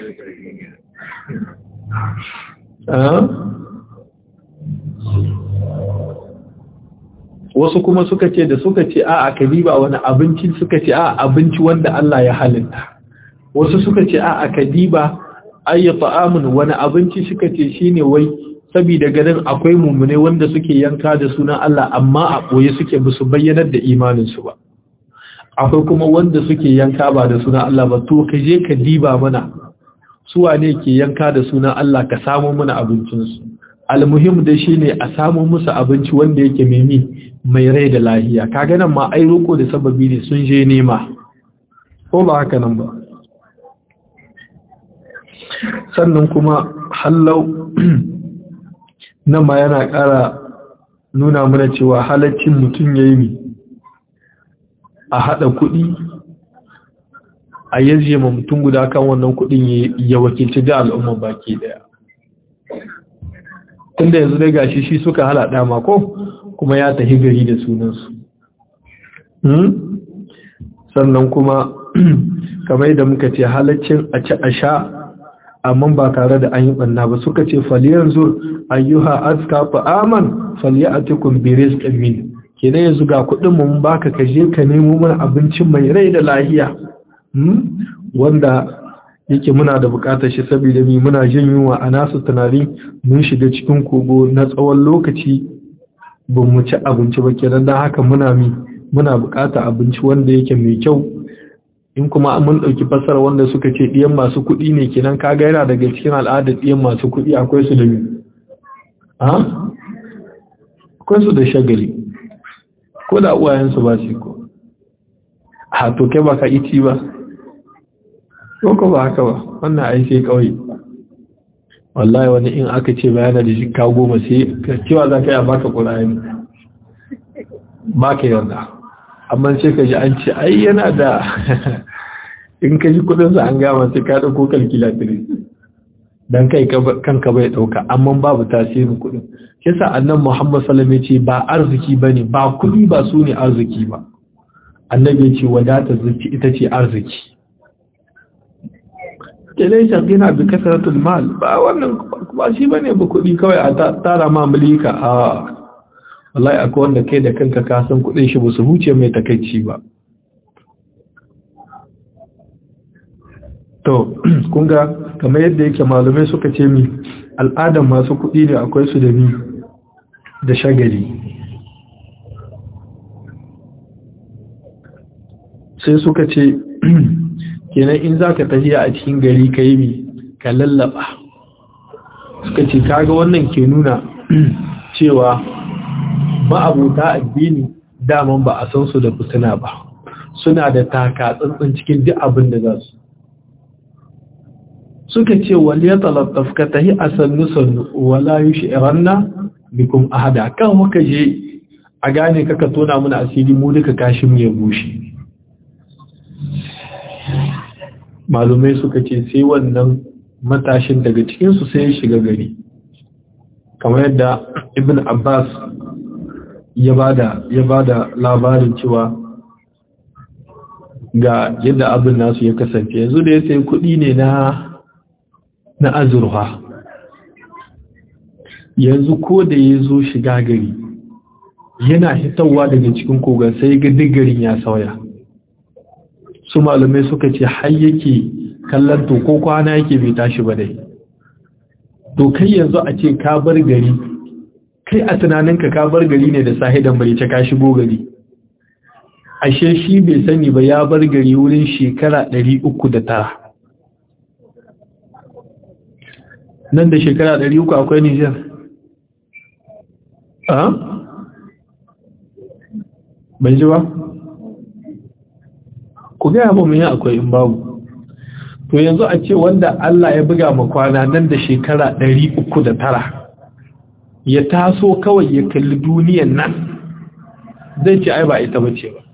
wasu kuma suka ce da suka ce a a kadiba wani abinci suka ce a abinci wanda Allah ya halitta wasu suka ce a a kadiba ayya ta'amun wani abinci suka ce shine wai saboda ganin akwai mummune wanda suke yanka da sunan Allah amma a boye suke musu bayyanar da imanin su ba akwai kuma wanda suke yanka ba da sunan Allah ba to ka je ka diba mana su wane ke yanka da sunan Allah ka samu mana abincin su almuhim da shine a samu musu abinci wanda yake mimi mai rai da lahiya kaga nan ma ai roko da sababi ne sun je nema ko ba haka nan ba sannan kuma hallau nan ma yana ƙara nuna mana cewa halaccin mutum ya yi a haɗa kuɗi a yanzu ma mutum guda kan wannan kuɗin ya wakilci da al'umma baki ɗaya tunda yanzu dai gashi shi suka halaɗa mako kuma ya tafi gari da sunansu sannan kuma kamar da muka ce halaccin a ci a sha amma ba tare da an yi ɓanna ba suka ce faliyar zur ayyuha aska fa'aman faliyatikum bi rizqin min kenan yanzu ga kuɗin mu baka ka je ka nemo mana abinci mai rai da lahiya wanda yake muna da bukatar shi saboda mi muna jin yunwa a nasu tunani mun shiga cikin kogo na tsawon lokaci ba mu ci abinci ba kenan dan haka muna mi muna bukatar abinci wanda yake mai kyau in kuma mun ɗauki fasara wanda suka ce ɗiyan masu kuɗi ne kenan kaga yana daga cikin al'adar ɗiyan masu kuɗi akwai su da mi ha akwai su da shagali ko da uwayensu ba su ko a to kai ba ka iti ba ko ko ba haka ba wannan ai sai kawai wallahi wani in aka ce bayana da shi ka goma sai cewa za ka yi a baka ƙura'ani ba ka yanda amma sai ka ji an ce ai yana da in ka ji kudinsa an gama sai ka ɗauko kalkilatiri don kai kanka bai ɗauka amma babu tasirin kudin kisa annan muhammad salam ya ce ba arziki ba ne ba kudi ba su ne arziki ba annabi ya ce wadata zuci ita ce arziki kelai shagina bi kasaratul mal ba wannan ba shi bane ba kudi kawai a tara ma mulika a wallahi akwai wanda kai da kanka ka san kudin shi ba su huce mai takaici ba to kun ga kamar yadda yake malamai suka ce mi al'adan masu kudi ne akwai su da ni da shagali sai suka ce kenan in za ka tafiya a cikin gari ka yi mi ka lallaba suka ce kaga wannan ke nuna cewa ma'abuta addini daman ba a san su da fitina ba suna da taka tsantsan cikin duk abin da za su suka ce wali ya talattaf ka tahi a sannu sannu wala yi shi'iranna bikum ahada kan muka je a gane kaka tona muna asiri mu duka kashin ya bushe malumai suka ce sai wannan matashin daga cikinsu sai ya shiga gari kamar yadda ibn abbas ya bada ya bada labarin cewa ga yadda abin nasu ya kasance yanzu da ya sai kuɗi ne na na azurfa yanzu ko da ya zo shiga gari yana hitawa daga cikin kogon sai ga garin ya sauya su malamai suka ce har yake kallon to ko kwana yake bai tashi ba dai to kai yanzu a ce ka bar gari kai a tunaninka ka bar gari ne da sahidan bai ce ka shigo gari ashe shi bai sani ba ya bar gari wurin shekara ɗari uku da tara. nan da shekara ɗari uku akwai Nijar a ban ji ba ku gaya ba mun yi akwai in babu to yanzu a ce wanda Allah ya buga ma kwana nan da shekara ɗari uku da tara ya taso kawai ya kalli duniyan nan zai ce ai ba ita bace ba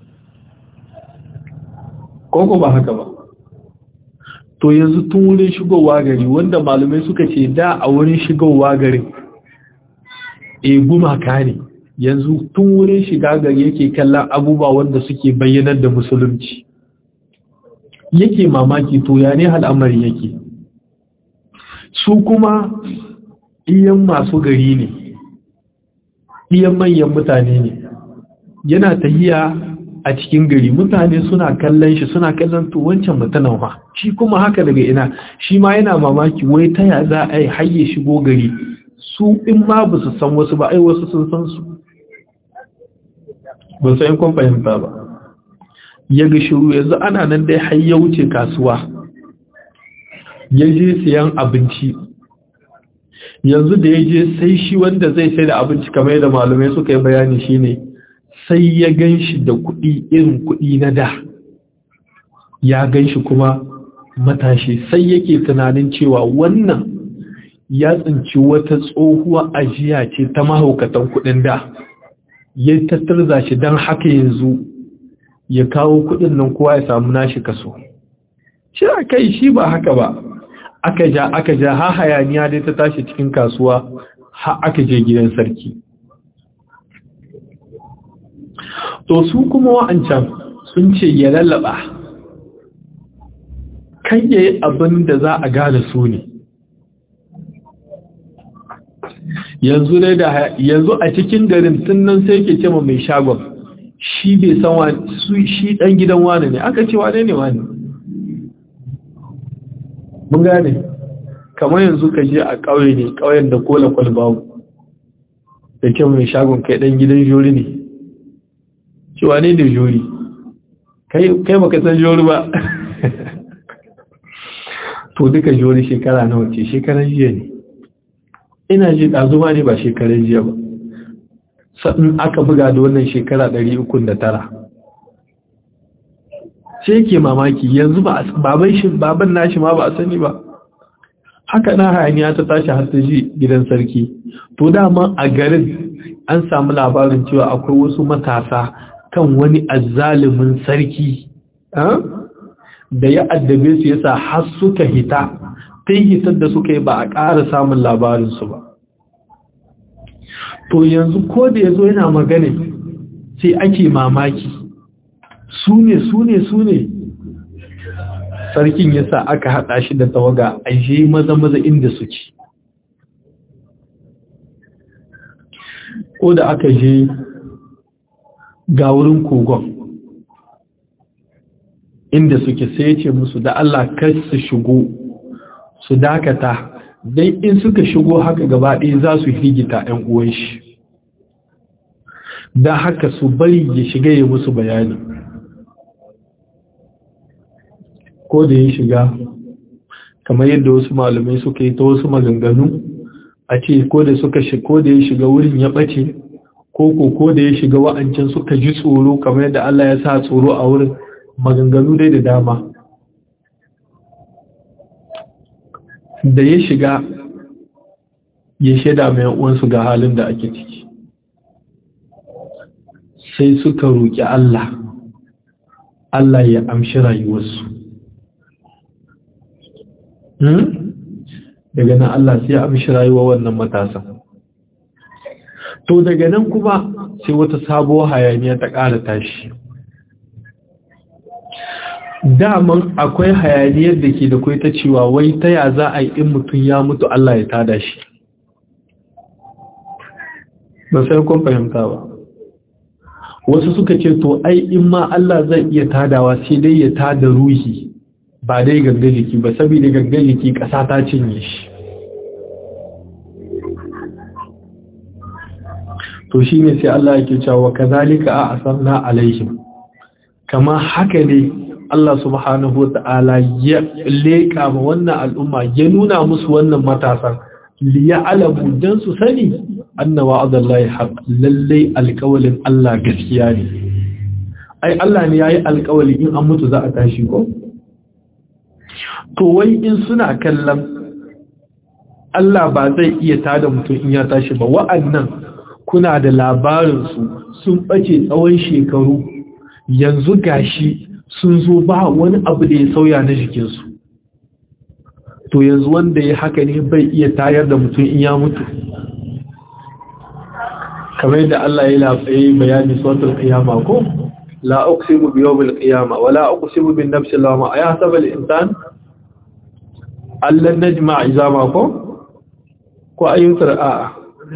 koko ba haka ba to yanzu tun wurin shigowa gari wanda malumai suka ce da a wurin shigowa garin e gumaka ne yanzu tun wurin shiga gari yake kallon abubuwa wanda suke bayyanar da musulunci yake mamaki to ya ne al'amari yake su kuma iyan masu gari ne iyan manyan mutane ne yana tahiya a cikin gari mutane suna kallon shi suna kallon to wancan mutanen fa shi kuma haka daga ina shi ma yana mamaki wai ta ya za a yi hayye shigo gari su in ma ba su san wasu ba ai wasu sun san su ban san kun fahimta ba ya ga shiru yanzu ana nan dai har ya wuce kasuwa ya je siyan abinci yanzu da ya je sai shi wanda zai sai da abinci kamar yadda malamai suka yi bayani shine sai ya gan shi da kuɗi irin kuɗi na da ya gan shi kuma matashi sai yake tunanin cewa wannan ya tsinci wata tsohuwa ajiya ce ta mahaukatan kuɗin da ya tattarza shi don haka yanzu ya kawo kuɗin nan kowa ya samu nashi kaso shi a kai shi ba haka ba aka ja aka ja ha hayaniya dai ta tashi cikin kasuwa ha aka je gidan sarki to su kuma wa'ancan sun ce ya lallaba kan yayi abin da za a gane su ne yanzu dai da yanzu a cikin garin tun nan sai ke ce mai shagon shi bai san wani su shi dan gidan wani ne aka ce wane ne wani mun gane kamar yanzu ka je a ƙauye ne ƙauyen da kola kwalbawu da ke mai shagon kai dan gidan jori ne cewa ne da jori kai baka san jori ba to duka jori shekara nawa ce shekaran jiya ne ina ji ɗazuma ne ba shekaran jiya ba sa'in aka buga da wannan shekara 309 sai ke mamaki yanzu baban shi baban nashi ma ba a sani ba haka na hayaniya ta tashi har ta ji gidan sarki to dama a garin an samu labarin cewa akwai wasu matasa kan wani azzalumin sarki da ya addabe su yasa har suka hita ta hitar da suka yi ba a ƙara samun labarinsu ba to yanzu ko da ya zo yana magana sai ake mamaki su ne su ne su ne sarkin yasa aka haɗa shi da tawaga a je maza maza inda suke ko da aka je ga wurin kogon inda suke sai ce musu da Allah kar su shigo su dakata dai in suka shigo haka gaba ɗaya za su higita ‘yan uwan shi da haka su bari ya shiga ya musu bayani ko da ya shiga kamar yadda wasu malamai suka yi ta wasu maganganu a ce ko da suka ko da ya shiga wurin ya ɓace ko ko ko da ya shiga wa'ancan suka ji tsoro kamar yadda Allah ya sa tsoro a wurin maganganu dai da dama da ya shiga ya shaida mai uwansu ga halin da ake ciki sai suka roƙi Allah Allah ya amshi rayuwarsu daga nan Allah sai ya amshi rayuwar wannan matasan to daga nan kuma sai wata sabuwar hayaniya ta ƙara tashi daman akwai hayaniyar da ke da kwai ta cewa wai ta ya za a yi in mutum ya mutu Allah ya tada shi ba sai kun fahimta ba wasu suka ce to ai in ma Allah zai iya tadawa sai dai ya tada ruhi ba dai gangan jiki ba saboda gangan jiki ƙasa ta cinye shi to shi ne sai Allah yake cewa kazalika a asanna alaihim kama haka ne Allah subhanahu wa ta'ala ya leƙa ma wannan al'umma ya nuna musu wannan matasan liya alamu don su sani annawa adallahi haq lallai alƙawalin Allah gaskiya ne ai Allah ne yayi alƙawali in an mutu za a tashi ko to wai in suna kallon Allah ba zai iya tada mutum in ya tashi ba wa'annan kuna da labarinsu sun ɓace tsawon shekaru yanzu gashi sun zo ba wani abu da ya sauya na jikinsu to yanzu wanda ya haka ne bai iya tayar da mutum in ya mutu kamar yadda Allah ya lafaye bayani sautar qiyama ko la uqsimu bi yawmil qiyama wala uqsimu bin nafsi lawama ayahsabu al insan allan najma izama ko ko ayyutar a'a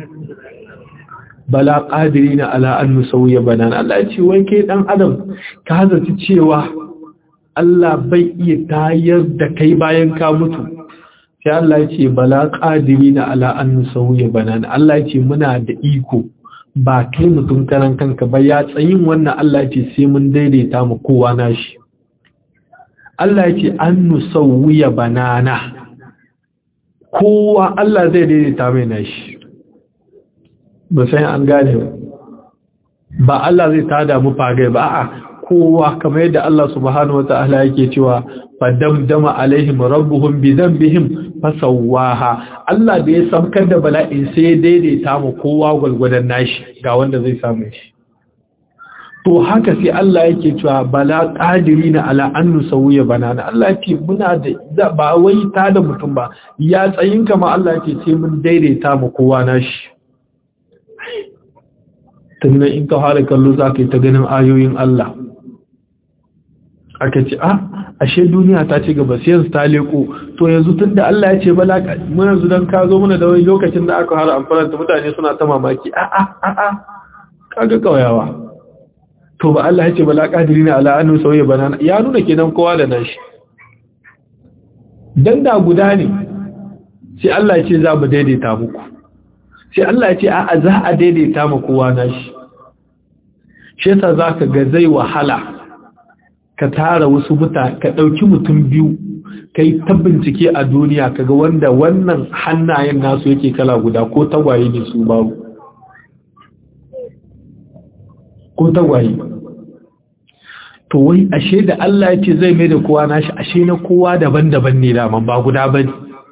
bala qadirina ala an nusawiya banan Allah ce wai kai dan adam ka zaci cewa Allah bai iya tayar da kai bayan ka mutu sai Allah ce bala qadirina ala an nusawiya banan Allah ce muna da iko ba kai mutum karan kanka ba ya tsayin wannan Allah ce sai mun daidaita mu kowa nashi Allah ce an nusawiya banana kowa Allah zai daidaita mai nashi ba sai an gane ba ba Allah zai tada mu fage ba a'a kowa kamar yadda Allah subhanahu wataala yake cewa fadamdama alaihim rabbuhum bi dhanbihim fasawaha Allah da ya samkar da bala'in sai daidaita mu kowa gulgudan nashi ga wanda zai samu shi to haka sai Allah yake cewa bala qadirina ala an nusawiya banana Allah yake muna da ba wai tada mutum ba ya tsayin kama Allah yake ce mun daidaita mu kowa nashi tunan in ka fara kallo za ka yi ta ganin ayoyin Allah aka ce a ashe duniya ta ci gaba sai yanzu ta leko to yanzu tun da Allah ya ce bala mun yanzu don ka zo mana da wani lokacin da aka fara amfani da mutane suna ta mamaki a a a a kaga kauyawa to ba Allah ya ce bala kadiri ne ala anu sauye banana ya nuna kenan kowa da nashi dan da guda ne sai Allah ya ce za mu daidaita muku sai Allah ya ce a za a daidaita mu kowa nashi shi yasa zaka ga zai wahala ka tara wasu muta ka dauki mutum biyu kai ta bincike a duniya kaga wanda wannan hannayen nasu yake kala guda ko tagwaye ne su babu ko tagwaye to wai ashe da Allah ya ce zai mai da kowa nashi ashe na kowa daban-daban ne daman ba guda bane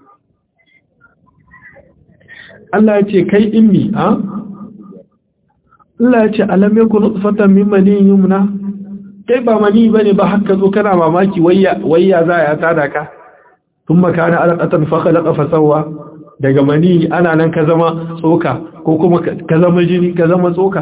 Allah ya ce kai immi a Allah ya ce alam yakun nutfatan min maniyin yumna kai ba mani bane ba haka zo kana mamaki wayya wayya za ya tada ka thumma kana alaqatan fa khalaqa fa sawwa daga mani ana nan ka zama tsoka ko kuma ka zama jini ka zama tsoka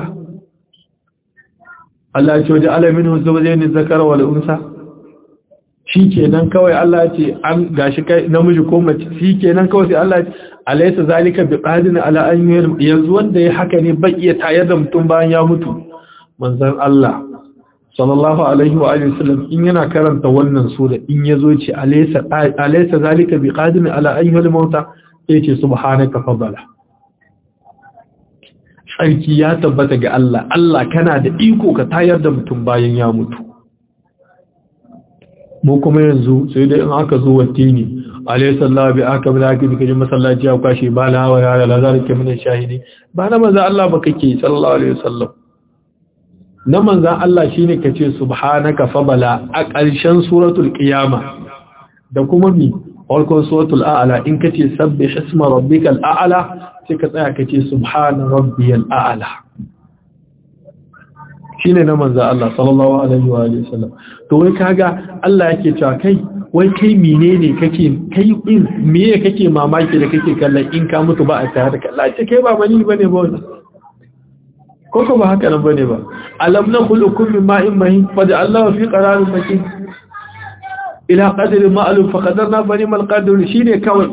Allah ya ce waje alamin zawjayn zakara wal unsa shikenan kawai Allah ya ce an gashi kai namiji ko mace shikenan kawai sai Allah ya ce alaysa zalika biqadin ala an yanzu wanda ya haka ne bai iya tayar da mutum bayan ya mutu manzon Allah sallallahu alaihi wa alihi wasallam in yana karanta wannan sura in yazo ce alaysa alaysa zalika biqadin ala an yul mauta yace subhanaka fadala sarki ya tabbata ga Allah Allah kana da iko ka tayar da mutum bayan ya mutu mu kuma yanzu sai dai in aka zo wattini alayhi sallahu bi aka bi zaki bi kaje masallaci ya kwashi ba la wa ya la zalika min shahidi ba na manzo Allah ba kake sallallahu alaihi wasallam na manzo Allah shine kace subhanaka fabala a ƙarshen suratul qiyama da kuma bi farkon suratul a'la in kace sabbih isma rabbikal a'la sai ka tsaya kace subhana rabbiyal a'la shine na manzo Allah sallallahu alaihi wa alihi wasallam to wai kaga Allah yake cewa kai wai kai menene kake kai in meye kake mamaki da kake kallon in ka mutu ba a tare da Allah ce kai ba mani bane ba wannan ko ko ba haka nan bane ba alam nakhluqukum min ma'in mahin faj'alnahu fi qararin makin ila qadri ma'lum fa qadarna fa nimal qadr shine kawai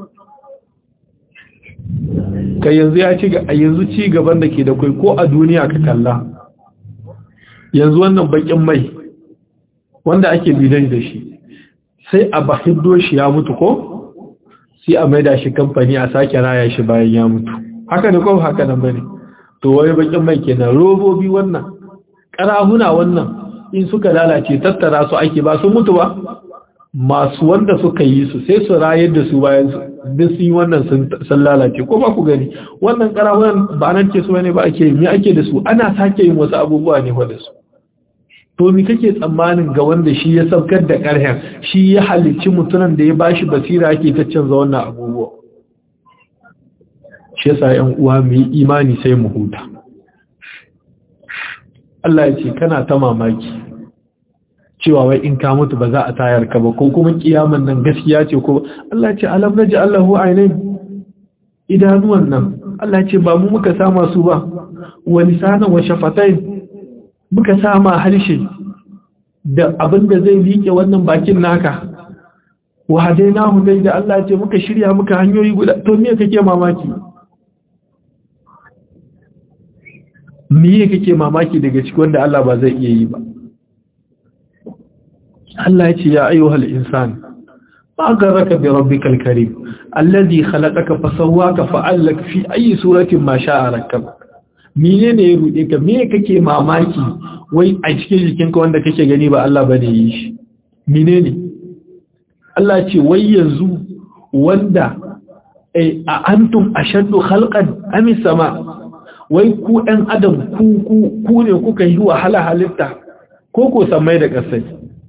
kai yanzu ya ci yanzu ci gaban da ke da kai ko a duniya ka kalla yanzu wannan bakin mai wanda ake bidan da shi sai a bahiddo shi ya mutu ko sai a maida shi kamfani a sake raya shi bayan ya mutu haka ne ko haka nan bane to wani bakin mai kenan robobi wannan karahuna wannan in suka lalace tattara su ake ba sun mutu ba masu wanda suka yi su sai su rayar da su bayan su duk sun yi wannan sun lalace ko ba ku gani wannan karahunan ba nan ce su ne ba ake me ake da su ana sake yin wasu abubuwa ne fa da su to mi kake tsammanin ga wanda shi ya saukar da ƙarhen shi ya halicci mutumin da ya bashi basira yake ta canza wannan abubuwa shi yasa 'yan uwa mu yi imani sai mu huta Allah ya ce kana ta mamaki cewa wai in ka mutu ba za a tayar ka ba ko kuma kiyaman nan gaskiya ce ko Allah ya ce alam naji Allahu ainain idanuwan nan Allah ya ce ba mu muka sama su ba wa lisanan wa shafatain muka sama harshe da abin da zai liƙe wannan bakin naka wa hadainahu dai da Allah ce muka shirya muka hanyoyi guda to me kake mamaki me kake mamaki daga cikin wanda Allah ba zai iya yi ba Allah ya ce ya ayyuhal insan ma garraka bi rabbikal karim alladhi khalaqaka fasawwaka fa'alaka fi ayi suratin ma sha'a rakkaba mene ne ya ruɗe ka me kake mamaki wai a cikin jikinka wanda kake gani ba Allah bane yi shi mene ne Allah ce wai yanzu wanda a antum ashaddu khalqan am sama wai ku ɗan adam ku ku ku ne kuka yi wahala halitta ko ko samai da ƙasai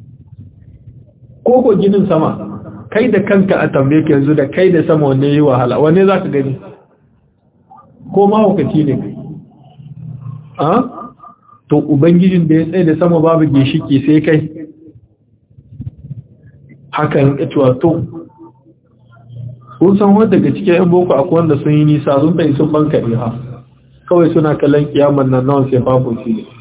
ko ko ginin sama kai da kanka a tambaye ka yanzu da kai da sama wanne yi wahala wanne zaka gani ko ma hukaci ne kai a to ubangijin da ya tsaye da sama babu gishiki sai kai hakan ita to kun san wanda daga cikin yan boko akwai wanda sun yi nisa sun bai sun banka ha kawai suna kallon kiyaman nan nawa sai babu shi ne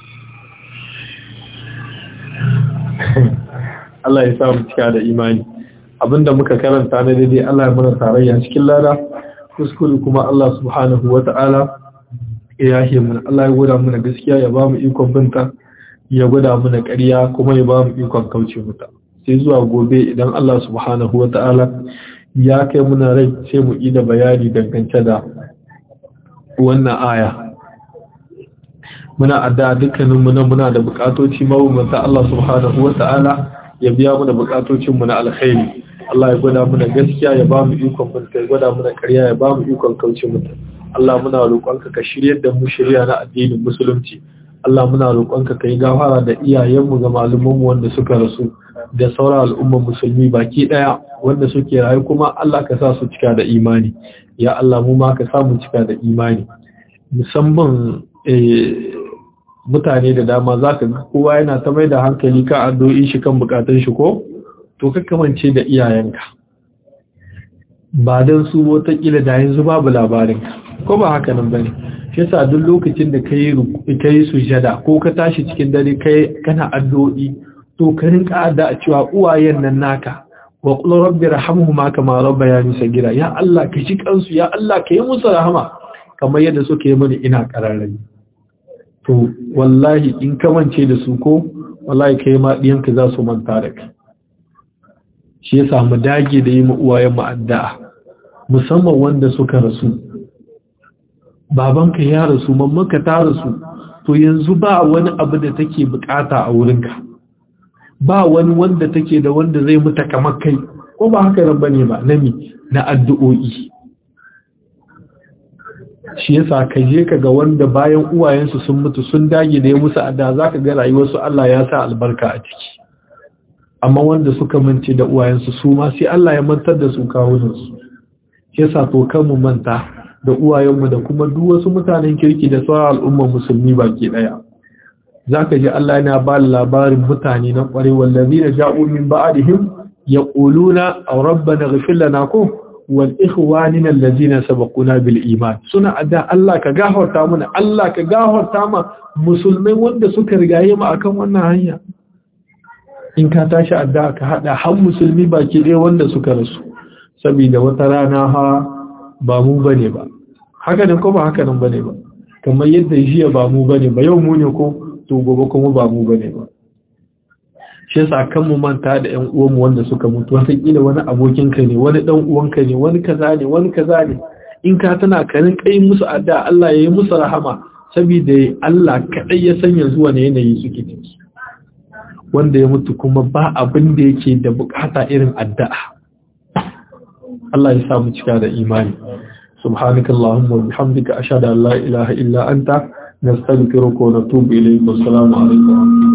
Allah ya sa mu cika da imani abinda muka karanta na daidai Allah ya mana tarayya cikin lada kuskure kuma Allah subhanahu wata'ala ya yahe mana Allah ya gwada mana gaskiya ya ba mu ikon binta ya gwada mana ƙarya kuma ya ba mu ikon kauce mata sai zuwa gobe idan Allah subhanahu wa ta'ala ya kai muna rai sai mu ida bayani dangance da wannan aya muna adda dukkanin mu na muna da bukatoci mabambanta Allah subhanahu wa ta'ala ya biya mana bukatocin mu na alkhairi Allah ya gwada mana gaskiya ya ba mu ikon binta ya gwada mana ƙarya ya ba mu ikon kauce mata Allah muna roƙonka ka shiryar da mu shirya na addinin musulunci Allah muna roƙonka kai gafara da iyayenmu ga malumanmu wanda suka rasu da sauran al'ummar musulmi baki daya wanda suke rayu kuma Allah ka sa su cika da imani ya Allah mu ma ka sa mu cika da imani musamman mutane da dama zaka ga kowa yana ta mai da hankali ka addu'o'i shi kan bukatun shi ko to ka kamance da iyayenka ba dan su wata kila da yanzu babu labarin ko ba haka nan bane shi yasa duk lokacin da kai kai sujada ko ka tashi cikin dare kai kana addu'o'i to ka rinka adda cewa uwayen nan naka wa qul rabbi rahamhuma kama rabbayani sagira ya Allah ka ji kansu ya Allah ka yi musu rahama kamar yadda suka yi mani ina kararrai to wallahi in ka mance da su ko wallahi kai ma diyanka za su manta da kai shi yasa mu dage da yi mu uwayen mu addu'a musamman wanda suka rasu babanka ya rasu mammanka ta rasu to yanzu ba wani abu da take bukata a wurinka ba wani wanda take da wanda zai muta kamar kai ko ba haka nan bane ba nami na addu'o'i shi yasa ka je ka ga wanda bayan uwayensu sun mutu sun dage da ya musu adda zaka ga rayuwarsu Allah ya sa albarka a ciki amma wanda suka mance da uwayensu su ma sai Allah ya mantar da su kawunansu shi yasa to kan mu manta da uwayenmu da kuma duk wasu mutanen kirki da sauran al'ummar musulmi baki daya zaka ji Allah yana ba labarin mutane na kware wallazina ja'u min ba'dihim yaquluna aw rabbana ighfir lana ko wal ikhwanina allazina sabaquna bil iman suna adda Allah ka gafarta mana Allah ka gafarta ma musulmai wanda suka rigaye mu akan wannan hanya in ka tashi adda ka hada har musulmi baki ɗaya wanda suka rasu saboda wata rana ha ba mu bane ba haka ne ko ba haka nan bane ba kamar yadda jiya ba mu bane ba yau mu ne ko to gobe kuma ba mu bane ba shi yasa kan mu manta da ƴan uwanmu wanda suka mutu wata kila wani abokin ka ne wani dan uwanka ne wani kaza ne wani kaza ne in ka tana karin kai musu adda Allah ya yi musu rahama saboda Allah kadai ya sanya zuwa ne yanayi suke ciki wanda ya mutu kuma ba abin da yake da bukata irin addu'a Allah ya samu cika da imani subhanakallahumma wa bihamdika ashhadu an la ilaha illa anta nastaghfiruka wa natubu ilayk wa assalamu alaikum